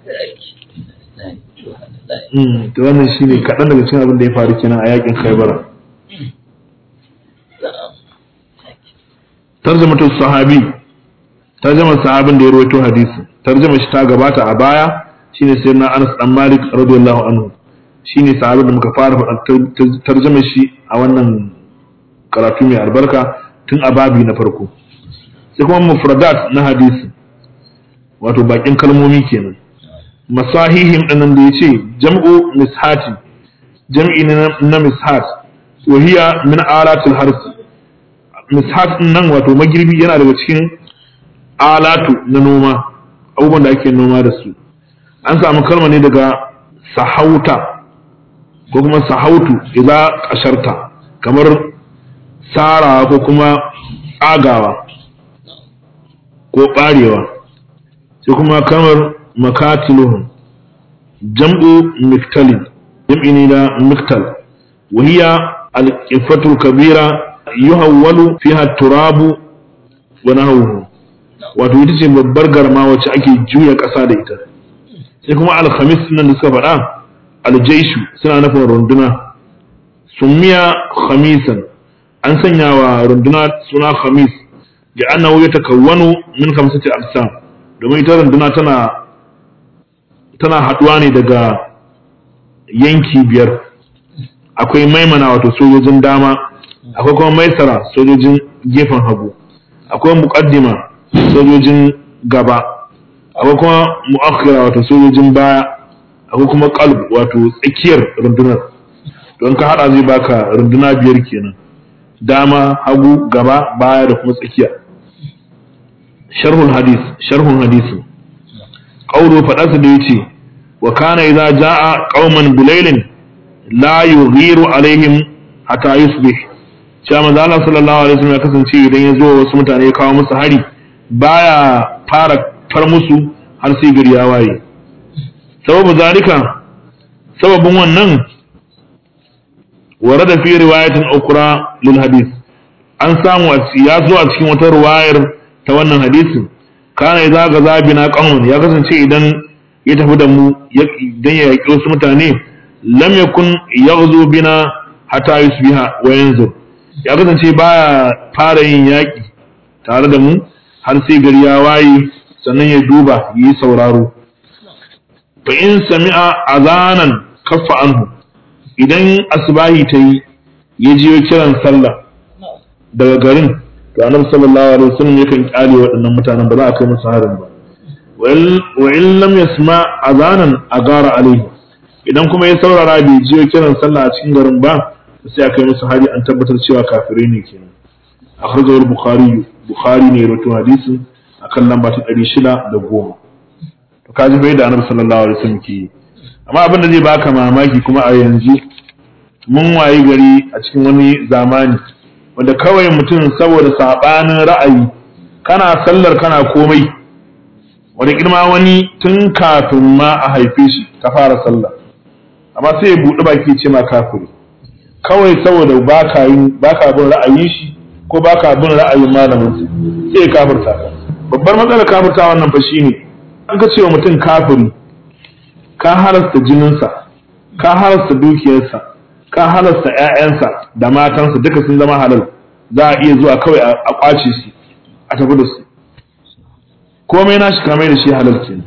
to wannan shi ne kaɗan daga cikin abin da ya faru kenan a yakin khaibara tarjamatu sahabi tarjamar sahabin da ya rawaito hadisi tarjama shi ta gabata a baya shine sayyidina Anas dan Malik radiyallahu anhu shine sahabin da muka fara faɗa tarjamar shi a wannan karatu mai albarka tun a babi na farko sai kuma mufradat na hadisi wato bakin kalmomi kenan masahihim ɗinnan da ya ce jam'u mishati jam'i na mishat wa hiya min alatul harsi mishat nan wato magirbi yana daga cikin alatu na noma abubuwan da ake noma da su an samu kalma ne daga sahauta ko kuma sahautu idza kasharta kamar sarawa ko kuma tsagawa ko ɓarewa sai kuma kamar makatiluhum jam'u miktalin jam'i ne da miktal wahiya al-ifatul kabira yuhawwalu fiha turabu wa nahawuhu wato ita ce babbar garma wacce ake juya ƙasa da ita sai kuma alhamis nan da suka faɗa aljaishu suna nufin runduna summiya khamisan an sanya wa runduna suna khamis da annahu ya takawwanu min khamsati aqsam domin ita runduna tana tana haɗuwa ne daga yanki biyar akwai maimana wato sojojin dama akwai kuma maisara sojojin gefen hagu akwai muqaddima sojojin gaba akwai kuma mu'akhira wato sojojin baya akwai kuma qalb wato tsakiyar rundunar don ka hada zai baka runduna biyar kenan dama hagu gaba baya da kuma tsakiya sharhul hadis sharhun hadisi qawlu fadarsa da yace wa kana idza jaa qauman bilailin la yughiru alaihim hatta yusbih cewa manzo Allah sallallahu alaihi wasallam ya kasance idan ya zo wasu mutane ya kawo musu hari baya fara far musu har sai gari ya waye sababu zalika sababin wannan warada fi riwayatin ukra lil hadith an samu ya zo a cikin wata riwayar ta wannan hadisin kana idza gaza bina qaumun ya kasance idan ya tafi da mu idan ya yaki wasu mutane lam yakun yaghzu bina hatta yusbiha wa yanzur ya kasance baya fara yin yaki tare da mu har sai gari ya waye sannan ya duba yi sauraro fa in sami'a azanan kaffa anhu idan asbahi ta yi ya jiyo kiran sallah daga garin to annabi sallallahu alaihi wasallam yakan kyale waɗannan mutanen ba za a kai musu harin ba wa in lam yasma azanan agara alaihi idan kuma ya saurara bai jiyo kiran sallah a cikin garin ba sai a kai musu hari an tabbatar cewa kafirai ne kenan akhrajahu al-bukhari bukhari ne rawaito hadisin akan lamba ta 610 to kaji bai da annabi sallallahu alaihi wasallam ke amma abin da zai baka mamaki kuma a yanzu mun wayi gari a cikin wani zamani wanda kawai mutum saboda sabanin ra'ayi kana sallar kana komai wani girma wani tun kafin ma a haife shi ka fara sallah amma sai ya buɗi baki ce ma kafiri kawai saboda baka yin baka bin ra'ayin shi ko baka bin ra'ayin malamin sai ya kafirta ka babbar matsalar kafirta wannan fa shine an ka ce wa mutum kafiri ka halasta jininsa ka halasta dukiyarsa ka halasta ƴaƴansa da matansa duka sun zama halal za a iya zuwa kawai a kwace su a tafi da su komai na shi kamar da shi halal kenan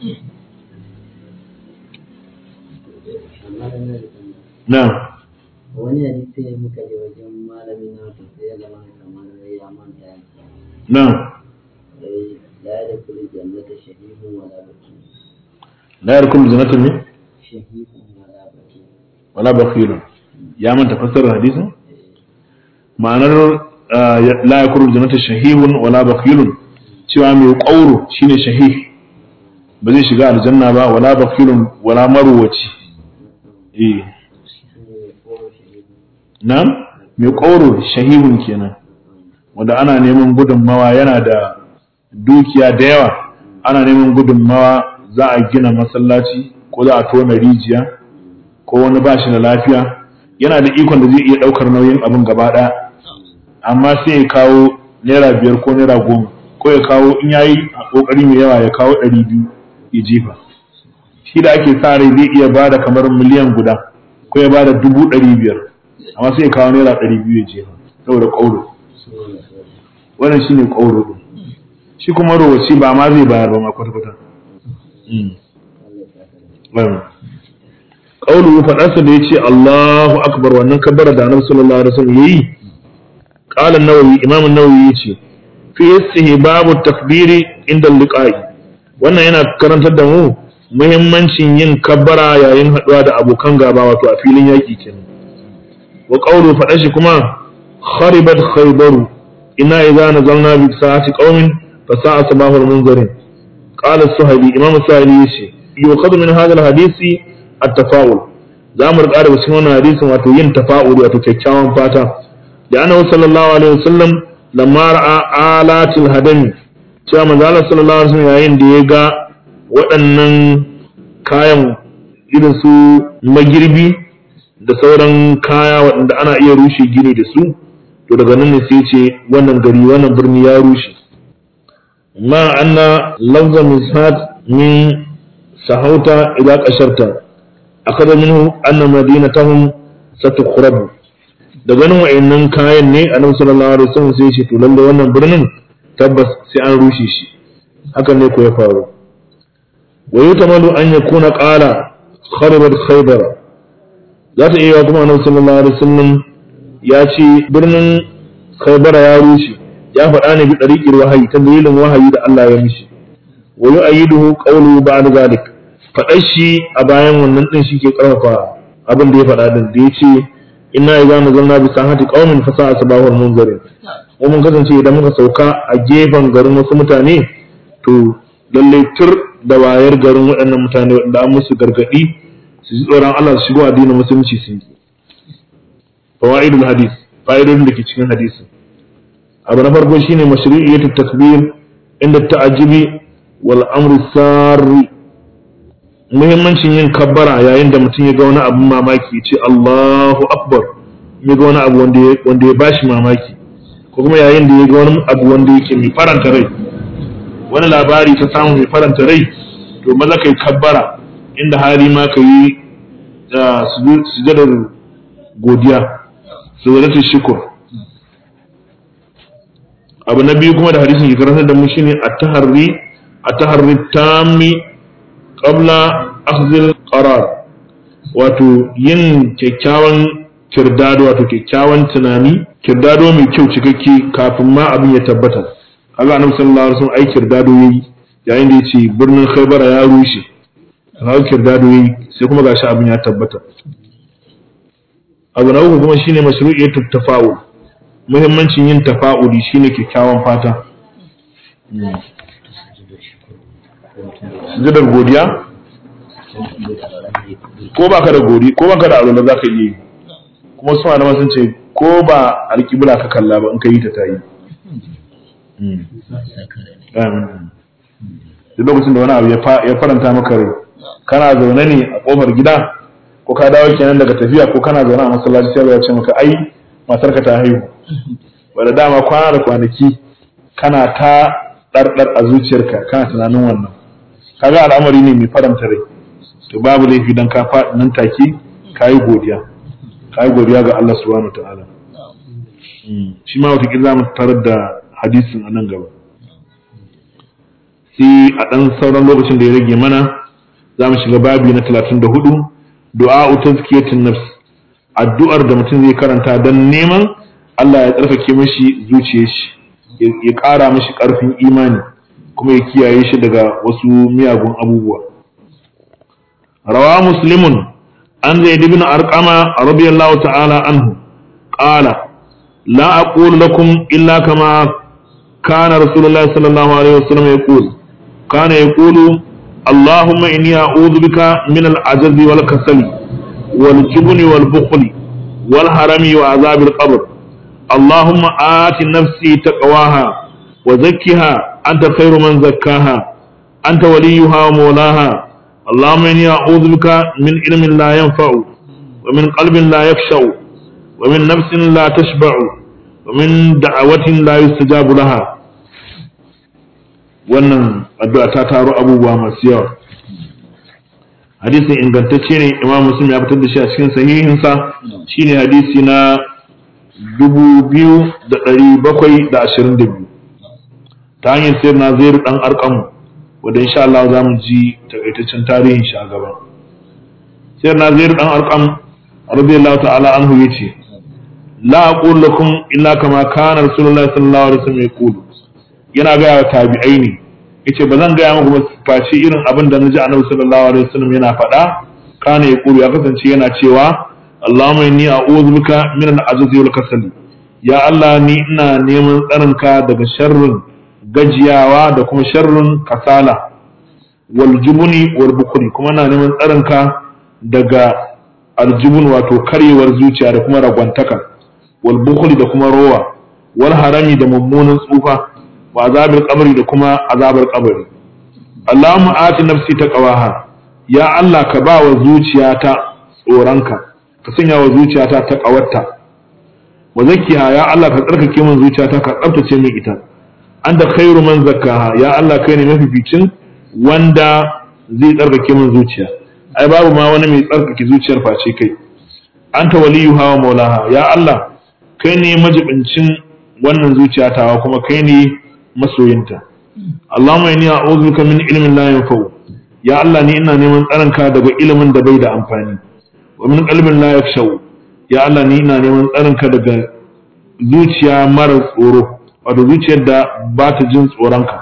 na wani hadisi ne muka je wajen malami na to sai ya zama kamar ya manta na sai la da kullu jannata shahihun wala baki la yarkum jannatin ne shahihun wala baki wala bakhilun ya manta fassarar hadisin ma'anar ah, ya- la yakuru jannata shahihun wala bakhilun cewa mai ƙauro shine shahih ba zai shiga aljanna ba wala bakhilun wala marwaci eh shine ko shahihun nan mai ƙauro shahihun kenan wanda ana neman gudunmawa yana da dukiya da yawa ana neman gudunmawa za a gina masallaci ko za a tona rijiya ko wani ba shi da lafiya yana da ikon da zai iya ɗaukar nauyin abin gaba ɗaya amma sai ya kawo naira biyar ko naira goma ko ya kawo in ya yi ƙoƙari mai yawa ya kawo ɗari biyu ya jefa shi da ake sa rai zai iya bada kamar miliyan guda ko ya bada dubu ɗari biyar amma sai ya kawo naira ɗari biyu ya jefa saboda ƙauro wannan shi ne ƙauro ɗin shi kuma rowaci ba ma zai bayar ba ma kwata-kwata ƙaulu faɗarsa da ya ce Allahu akbar wannan kabbara da annabi sallallahu alaihi wasallam yayi qala an-nawawi imam an-nawawi yace fi istihbabu takbiri inda liqa'i wannan yana karantar da mu muhimmancin yin kabbara yayin haɗuwa da abokan gaba wato a filin yaƙi kenan wa qawlu faɗa shi kuma kharibat khaybaru inna idza nazalna bi sa'ati qaumin fa sa'a sabahul munzirin qala as-suhaili imam as-suhaili yace yuqadu min hadha al-hadisi at-tafa'ul za mu riƙa daga cikin wannan hadisin wato yin tafa'ul wato kyakkyawan fata da annabi sallallahu alaihi wasallam lamma ra'a alatil hadami cewa manzo Allah sallallahu alaihi wasallam yayin da ya ga waɗannan kayan irin su magirbi da sauran kaya waɗanda ana iya rushe gini da su to daga nan ne sai ce wannan gari wannan birni ya rushe ma anna lafza misad min sahauta ila kasharta akada minhu anna madinatahum satukhrab da ganin wa'annan kayan ne annabi sallallahu alaihi wasallam sai ya ce to lalle wannan birnin tabbas sai an rushe shi hakan ne ko ya faru wa yutamalu an yakuna qala kharabat khaybar za ta iya kuma annabi sallallahu alaihi wasallam ya ce birnin khaybara ya rushe ya faɗa ne bi ɗariƙir wahayi ta dalilin wahayi da Allah ya mishi wa yu'ayyiduhu qawluhu ba'da zalik faɗar shi a bayan wannan ɗin shi ke ƙarfafa abin da ya faɗa din da ya ce inna idza nazalna bi sahati qaumin fa sa'a sabahul munzirin mu mun kasance idan muka sauka a gefen garin wasu mutane to lalle tur da wayar garin waɗannan mutane waɗanda an musu gargaɗi su ji tsoron Allah su shigo addinin musulunci sun yi fawaidul hadis fa'idodin da ke cikin hadisi abu na farko shine mashru'iyyatu takbir inda ta'ajibi wal amru sarri muhimmancin yin kabbara yayin da mutum ya ga wani abin mamaki ya ce Allahu akbar ya ga wani abu wanda ya wanda ya bashi mamaki ko kuma yayin da ya ga wani abu wanda yake mai faranta rai wani labari ka samu mai faranta rai to maza kai kabbara inda hali ma ka yi sujadar godiya sujadatul shukur abu na biyu kuma da hadisin ke karantar da mu shine at-taharri at-taharri tammi qabla akhdhil qarar wato yin kyakkyawan kirdado wato kyakkyawan tunani kirdado mai kyau cikakke kafin ma abin ya tabbata kaga annabi sallallahu alaihi wasallam ai kirdado yayi yayin da yace birnin Khaybara ya rushe kaga kirdado yayi sai kuma gashi abin ya tabbata abu na uku kuma shine mashru'iyyatut tafa'ul muhimmancin yin tafa'uli shine kyakkyawan fata sujudar godiya ko baka da godi ko baka da alwala zaka iya yi kuma su malama sun ce ko ba alƙibla ka kalla ba in ka yi ta tayi duk lokacin da wani abu ya faranta maka rai kana zaune ne a kofar gida ko ka dawo kenan daga tafiya ko kana zaune a masallaci sai ya ce maka ai matarka ta haihu wanda dama kwana da kwanaki kana ta ɗarɗar a zuciyarka kana tunanin wannan kaga al'amari ne mai faranta rai to babu laifi dan ka faɗi nan take ka yi godiya ka yi godiya ga Allah subhanahu wa ta'ala shi ma wata za mu tarar da hadisin a nan gaba sai a ɗan sauran lokacin da ya rage mana za mu shiga babi na talatin da hudu du'a tazkiyatun nafs addu'ar da mutum zai karanta don neman Allah ya tsarkake mashi zuciyar shi ya ƙara mashi ƙarfin imani kuma ya kiyaye shi daga wasu miyagun abubuwa rawa muslimun an zai ibn arqama radiyallahu ta'ala anhu qala la aqulu lakum illa kama kana rasulullahi sallallahu alaihi wasallam yaqul kana yaqulu اللهم إني أعوذ بك من العجز والكسل والجبن والبخل والهرم وعذاب القبر اللهم آت نفسي تقواها وزكها أنت خير من زكاها أنت وليها ومولاها اللهم إني أعوذ بك من علم لا ينفع ومن قلب لا يخشع ومن نفس لا تشبع ومن دعوة لا يستجاب لها wannan addu'a ta taro abubuwa masu yawa hadisin ingantacce ne imam muslim ya fitar da shi a cikin sahihinsa shine hadisi na 2722 ta hanyar sayar na zairu dan arkamu wadda insha Allah za mu ji takaitaccen tarihin shi a gaba sayar na zairu dan arkamu radiyallahu ta'ala anhu yace la aqulu lakum illa kama kana rasulullahi sallallahu alaihi wasallam yaqulu yana gaya wa tabi'ai ne yace ba zan gaya muku face irin abin da naji annabi sallallahu alaihi wasallam yana faɗa kana ya kuru ya kasance yana cewa Allahumma inni a'udhu bika min al-ajzi wal kasal ya Allah ni ina neman tsarinka daga sharrin gajiyawa da kuma sharrin kasala wal jubuni wal bukuri kuma ina neman tsarinka daga aljubun wato karyewar zuciya da kuma ragwantaka wal bukuri da kuma rowa wal harami da mummunan tsufa wa azabar kabari da kuma azabar kabari Allahumma ati nafsi taqwaha ya Allah ka ba wa zuciyata tsoronka ka sanya wa zuciyata ta kawarta wa zakkiha ya Allah ka tsarkake min zuciyata ka tsaftace min ita anta khairu man zakkaha ya Allah kai ne mafificin wanda zai tsarkake min zuciya ai babu ma wani mai tsarkake zuciyar face kai anta waliyuha wa maulaha ya Allah kai ne majibincin wannan zuciyatawa kuma kai ne masoyinta Allahumma inni a'udhu bika min ilmin la yanfa'u ya Allah ni ina neman tsaronka daga ilimin da bai da amfani wa min qalbin la yakhshaw ya Allah ni ina neman tsaronka daga zuciya mara tsoro wato zuciyar da ba ta jin tsoronka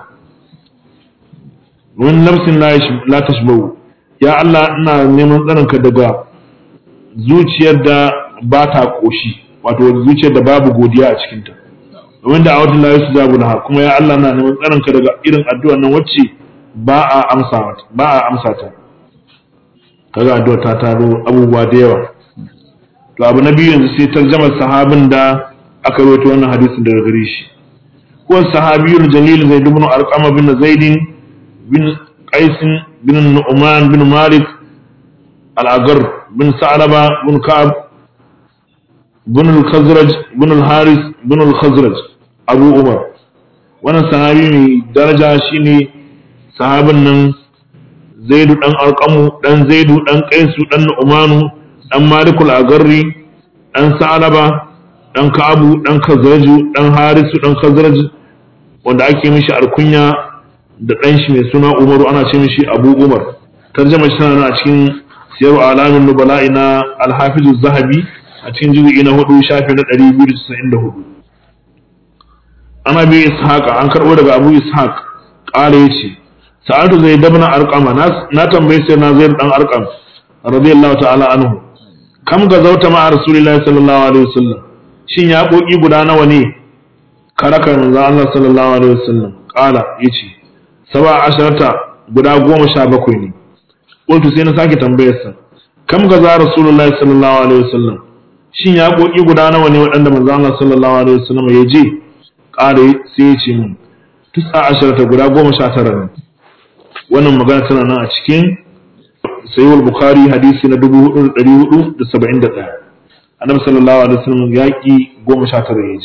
wa min nafsin la tashbahu ya Allah ina neman tsaronka daga zuciyar da ba ta koshi wato zuciyar da babu godiya a cikinta domin da a wata layu su jabu laha kuma ya Allah na neman tsaronka daga irin addu'ar nan wacce ba a amsa ba a amsa ta kaga addu'ar ta taro abubuwa da yawa to abu na biyu yanzu sai tarjamar sahabin da aka rawaito wannan hadisin daga gare shi ko sahabiyul jalil zaid ibn arqama bin zaid bin qais bin nu'man bin malik al-agar bin sa'laba bin ka'ab bin al-khazraj bin al-haris bin al-khazraj abu umar wannan sahabi mai daraja shine sahabin nan zaidu dan arqamu dan zaidu dan qaisu dan nu'manu dan malikul agarri dan sa'alaba dan ka'abu dan khazraju dan harisu dan khazraj wanda ake mishi alkunya da dan shi mai suna umaru ana ce mishi abu umar tarjama shi tana a cikin siyaru alamin nubala'i na alhafizu zahabi a cikin juzu'i na hudu shafi na 294 ana bi ishaq an karbo daga abu ishaq qala yace sa'altu zaid ibn arqama na tambaye sai na zaid dan arqam radiyallahu ta'ala anhu kam ga zauta ma rasulullahi sallallahu alaihi wasallam shin ya koki guda nawa ne karaka manzo Allah sallallahu alaihi wasallam qala yace saba asharata guda goma sha bakwai ne qultu sai na sake tambayar sa kam ga za rasulullahi sallallahu alaihi wasallam shin ya koki guda nawa ne waɗanda manzo Allah sallallahu alaihi wasallam ya je qala sai ya ce min tusa asharata guda goma sha tara ne wannan magana tana nan a cikin sayyid bukhari hadisi na 4471 annabi sallallahu alaihi wasallam yaki 19 yaji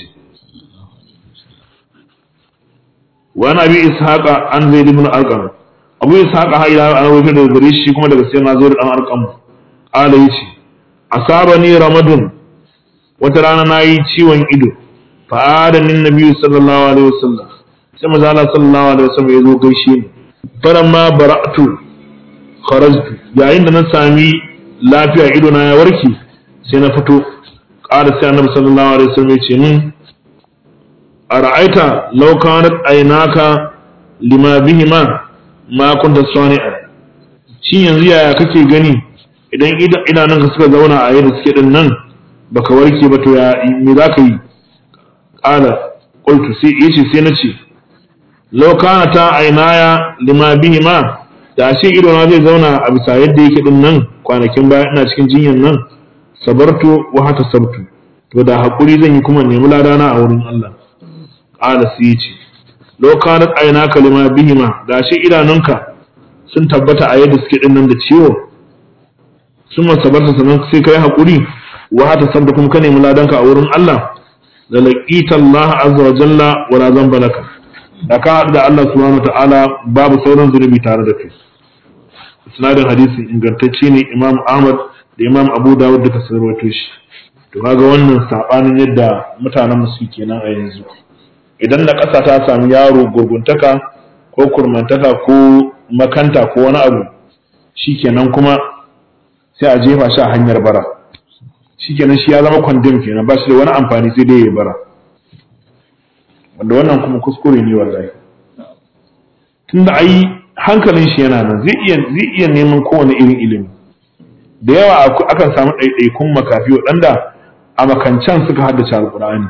wa ana bi ishaqa an zaid ibn arqam abu ishaqa ha ila an rawaito daga gare shi kuma daga sayyidina zaid dan arqam ala yace asabani ramadun wata rana nayi ciwon ido fa adanin nabi sallallahu alaihi wasallam sai manzo Allah sallallahu alaihi wasallam ya zo gaishe ni faramma bara'tu kharajtu yayin da na sami lafiya ido na ya warke sai na fito ƙara sai annabi sallallahu alaihi wasallam ya ce min ara'aita law kanat aynaka lima bihima ma kunta sani'a shin yanzu yaya kake gani idan idanun ka suka zauna a yadda suke din nan baka warke ba to ya me za ka yi ƙara qultu sai yace sai na ce law kanata aynaya lima bihima da ashe ido na zai zauna a bisa yadda yake din nan kwanakin baya ina cikin jinyan nan sabartu wa hata sabtu to da hakuri zan yi kuma nemi ladana a wurin Allah qala sai yace law kanat aynaka lima bihima da ashe idanunka sun tabbata a yadda suke din nan da ciwo sun sabarta sanan sai kai hakuri wa hata sabtu kuma ka nemi ladanka a wurin Allah da laqita Allah azza wa jalla wa la zamba laka da ka haɗu da Allah subhanahu ta'ala babu sauran zunubi tare da kai isnadin hadisi ingantacce ne imam ahmad da imam abu dawud duka sun rawaito shi to kaga wannan sabanin yadda mutanen musu kenan a yanzu idan na ƙasa ta sami yaro gurguntaka ko kurmantaka ko makanta ko wani abu shikenan kuma sai a jefa shi a hanyar bara shikenan shi ya zama kwandem kenan ba shi da wani amfani sai dai ya bara wanda wannan kuma kuskure ne wallahi tunda ai hankalin shi yana nan zai iya zai iya neman kowane irin ilimi da yawa akan samu ɗaiɗaikun makafi waɗanda a makancan suka haddace alƙur'ani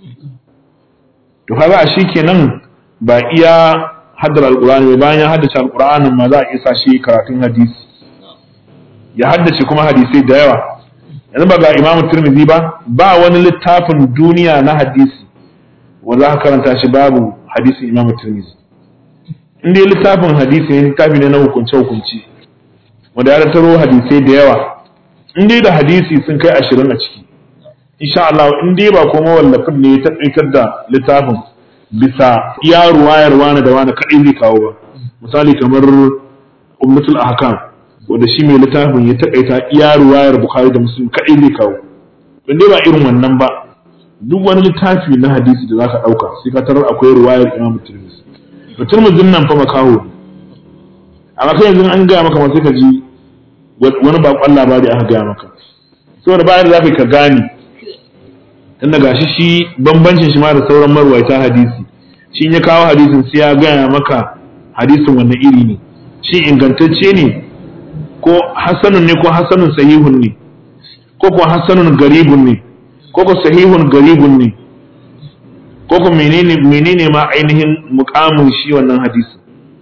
to kaga a shi kenan ba iya haddar alƙur'ani ba bayan ya haddace alƙur'anin ma za a isa shi karatun hadisi ya haddace kuma hadisai da yawa yanzu ba ga imamu turmizi ba ba wani littafin duniya na hadisi wanda aka karanta shi babu hadisin imamu turmizi in dai littafin hadisi ne littafi ne na hukunce hukunci wanda ya taro hadisai da yawa in dai da hadisi sun kai ashirin a ciki insha Allah in dai ba kuma wallafin ne ya taƙaitar da littafin bisa iya ruwayar wani da wani kaɗai zai kawo ba misali kamar ummatul ahkam wanda shi mai littafin ya taƙaita iya ruwayar bukhari da muslim kaɗai zai kawo in dai ba irin wannan ba duk wani littafi na hadisi da zaka ɗauka sai ka tarar akwai ruwayar imam tirmidhi to tirmidhin nan fa makaho ne amma kai yanzu an gaya maka ma sai ka ji wani bakon labari aka gaya maka saboda bayan da zaka ka gane tunda gashi shi bambancin shi ma da sauran marwaita hadisi shi in ya kawo hadisin sai ya gaya maka hadisin wannan iri ne shi ingantacce ne ko hasanun ne ko hasanun sahihun ne ko ko hasanun garibun ne ko ko sahihun garibun ne ko ko menene menene ma ainihin mukamin shi wannan hadisi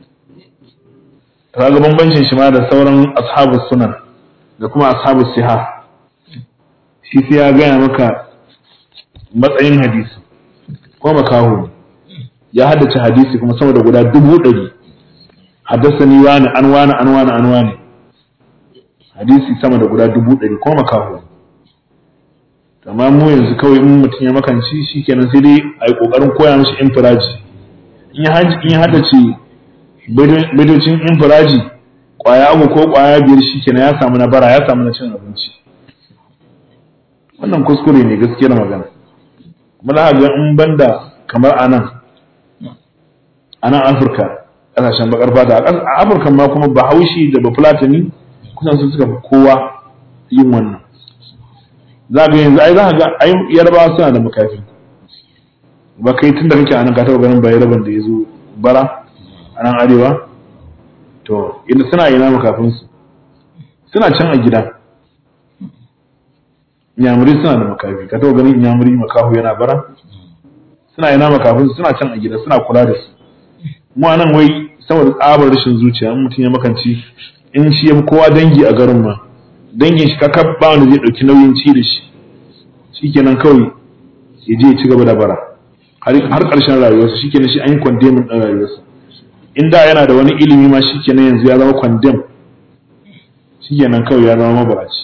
kaga bambancin shi ma da sauran ashabus sunan da kuma ashabus siha shi sai ya gaya maka matsayin hadisi ko makaho ne ya haddace hadisi kuma sama da guda dubu ɗari haddasani wani an wani an wani an wani hadisi sama da guda dubu ɗari ko makaho ne amma mu yanzu kawai in mutum ya makanci shi kenan sai dai a yi ƙoƙarin koya mishi infiraji in ya haji in ya hada ce baitocin infiraji kwaya uku ko kwaya biyar shikenan ya samu na bara ya samu na cin abinci wannan kuskure ne gaskiyar magana kuma za ga in banda kamar anan anan Afirka kasashen bakar fata a Afirka ma kuma Bahaushe da Bafulatani kusan su suka fi kowa yin wannan za ga yanzu ai za ga ai yarbawa suna da makafi ba kai tun da kake a nan ka taɓa ganin bayaraban da ya zo bara a nan arewa to inda suna ina makafinsu suna can a gida inyamuri suna da makafi ka taɓa ganin inyamuri makahu yana bara suna ina makafinsu suna can a gida suna kula da su mu a nan wai saboda tsabar rashin zuciya in mutum ya makanci in shi ya fi kowa dangi a garin ma dangin shi kaka ba wanda zai ɗauki nauyin ci da shi shikenan kawai ya je ya ci gaba da bara har ƙarshen rayuwarsa shikenan shi an yi kwandemin ɗin rayuwarsa in da yana da wani ilimi ma shikenan yanzu ya zama kwandem shikenan kawai ya zama mabaraci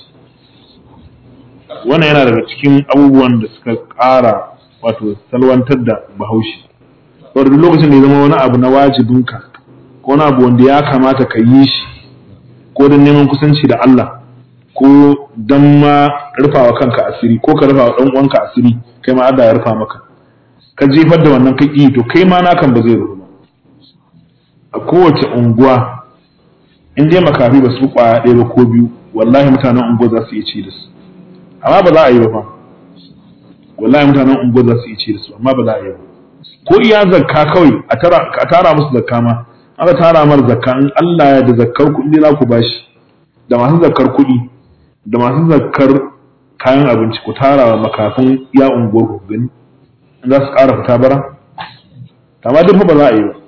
wannan yana daga cikin abubuwan da suka ƙara wato salwantar da bahaushe saboda duk lokacin da ya zama wani abu na wajibinka ko wani abu wanda ya kamata ka yi shi ko don neman kusanci da Allah ko don ma rufawa kanka asiri ko ka rufawa ɗan uwanka asiri kai ma Allah ya rufa maka ka jefar da wannan ka to kai ma nakan ba zai rufu ba a kowace unguwa in dai makafi ba su kwaya ɗaya ba ko biyu wallahi mutanen unguwa za su iya ci da su amma ba za a yi ba fa wallahi mutanen unguwa za su iya ci da su amma ba za a yi ba ko iya zakka kawai a tara musu zakka ma aka tara mar zakka in Allah ya da zakkar kuɗi za ku bashi da masu zakkar kuɗi da masu zakkar kayan abinci ku tara wa makafin ya unguwar ku gani in za su ƙara fita bara amma duk ba za a yi ba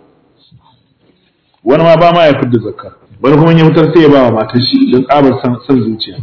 wani ma ba ma ya fitar da zakka wani kuma ya fitar sai ya ba wa matar shi don tsabar san zuciya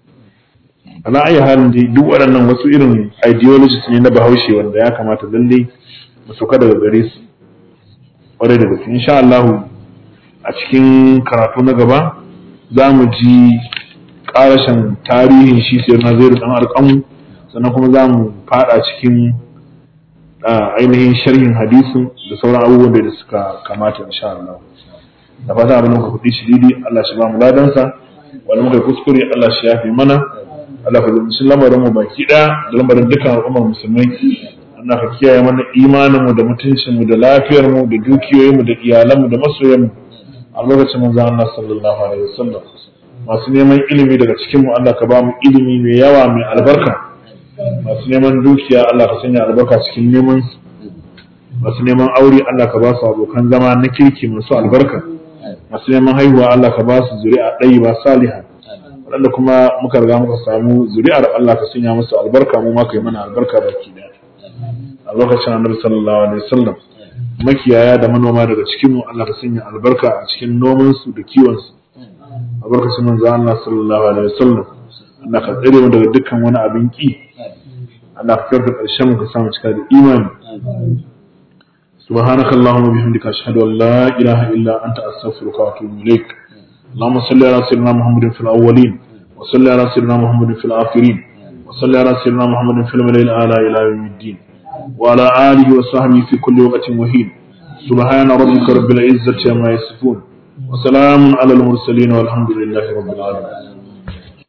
ana ayi halin dai duk waɗannan wasu irin ideologies ne na bahaushe wanda ya kamata lalle mu sauka daga gare su ƙwarai da gaske insha Allah a cikin karatu na gaba za mu ji ƙarashin tarihin shi sai na zai dan alƙamu sannan kuma za mu fada cikin ainihin sharhin hadisin da sauran abubuwan da suka kamata insha Allah da fata abin muka kuɗi shi didi Allah shi ba mu ladansa wani muka kuskure Allah shi yafi mana Allah ka zumci lamarin mu baki ɗaya da lamarin dukkan al'ummar musulmai Allah ka kiyaye mana imanin mu da mutuncin mu da lafiyar mu da dukiyoyin mu da iyalan mu da masoyan mu a lokacin manzon Allah sallallahu alaihi wasallam masu neman ilimi daga cikin mu Allah ka ba mu ilimi mai yawa mai albarka masu neman dukiya Allah ka sanya albarka cikin neman su masu neman aure Allah ka ba su abokan zama na kirki masu albarka masu neman haihuwa Allah ka ba su zuri'a ɗayi ba saliha waɗanda kuma muka riga muka samu zuri'ar Allah ka sanya musu albarka mu ma ka yi mana albarka baki daya a lokacin annabi sallallahu alaihi wasallam makiyaya da manoma daga cikin mu Allah ka sanya albarka a cikin noman su da kiwon su a lokacin manzo Allah sallallahu alaihi wasallam Allah ka tsare mu daga dukkan wani abin ki Allah ka karɓi ƙarshen mu ka samu cika da imani سبحانك اللهم وبحمدك أشهد أن لا إله إلا أنت أستغفرك وأتوب إليك اللهم صل على سيدنا محمد في الأولين وصل على سيدنا محمد في الآخرين وصل على سيدنا محمد في الملأ الأعلى إلى يوم الدين وعلى آله وصحبه في كل وقت وحين سبحان ربك رب العزة عما يصفون وسلام على المرسلين والحمد لله رب العالمين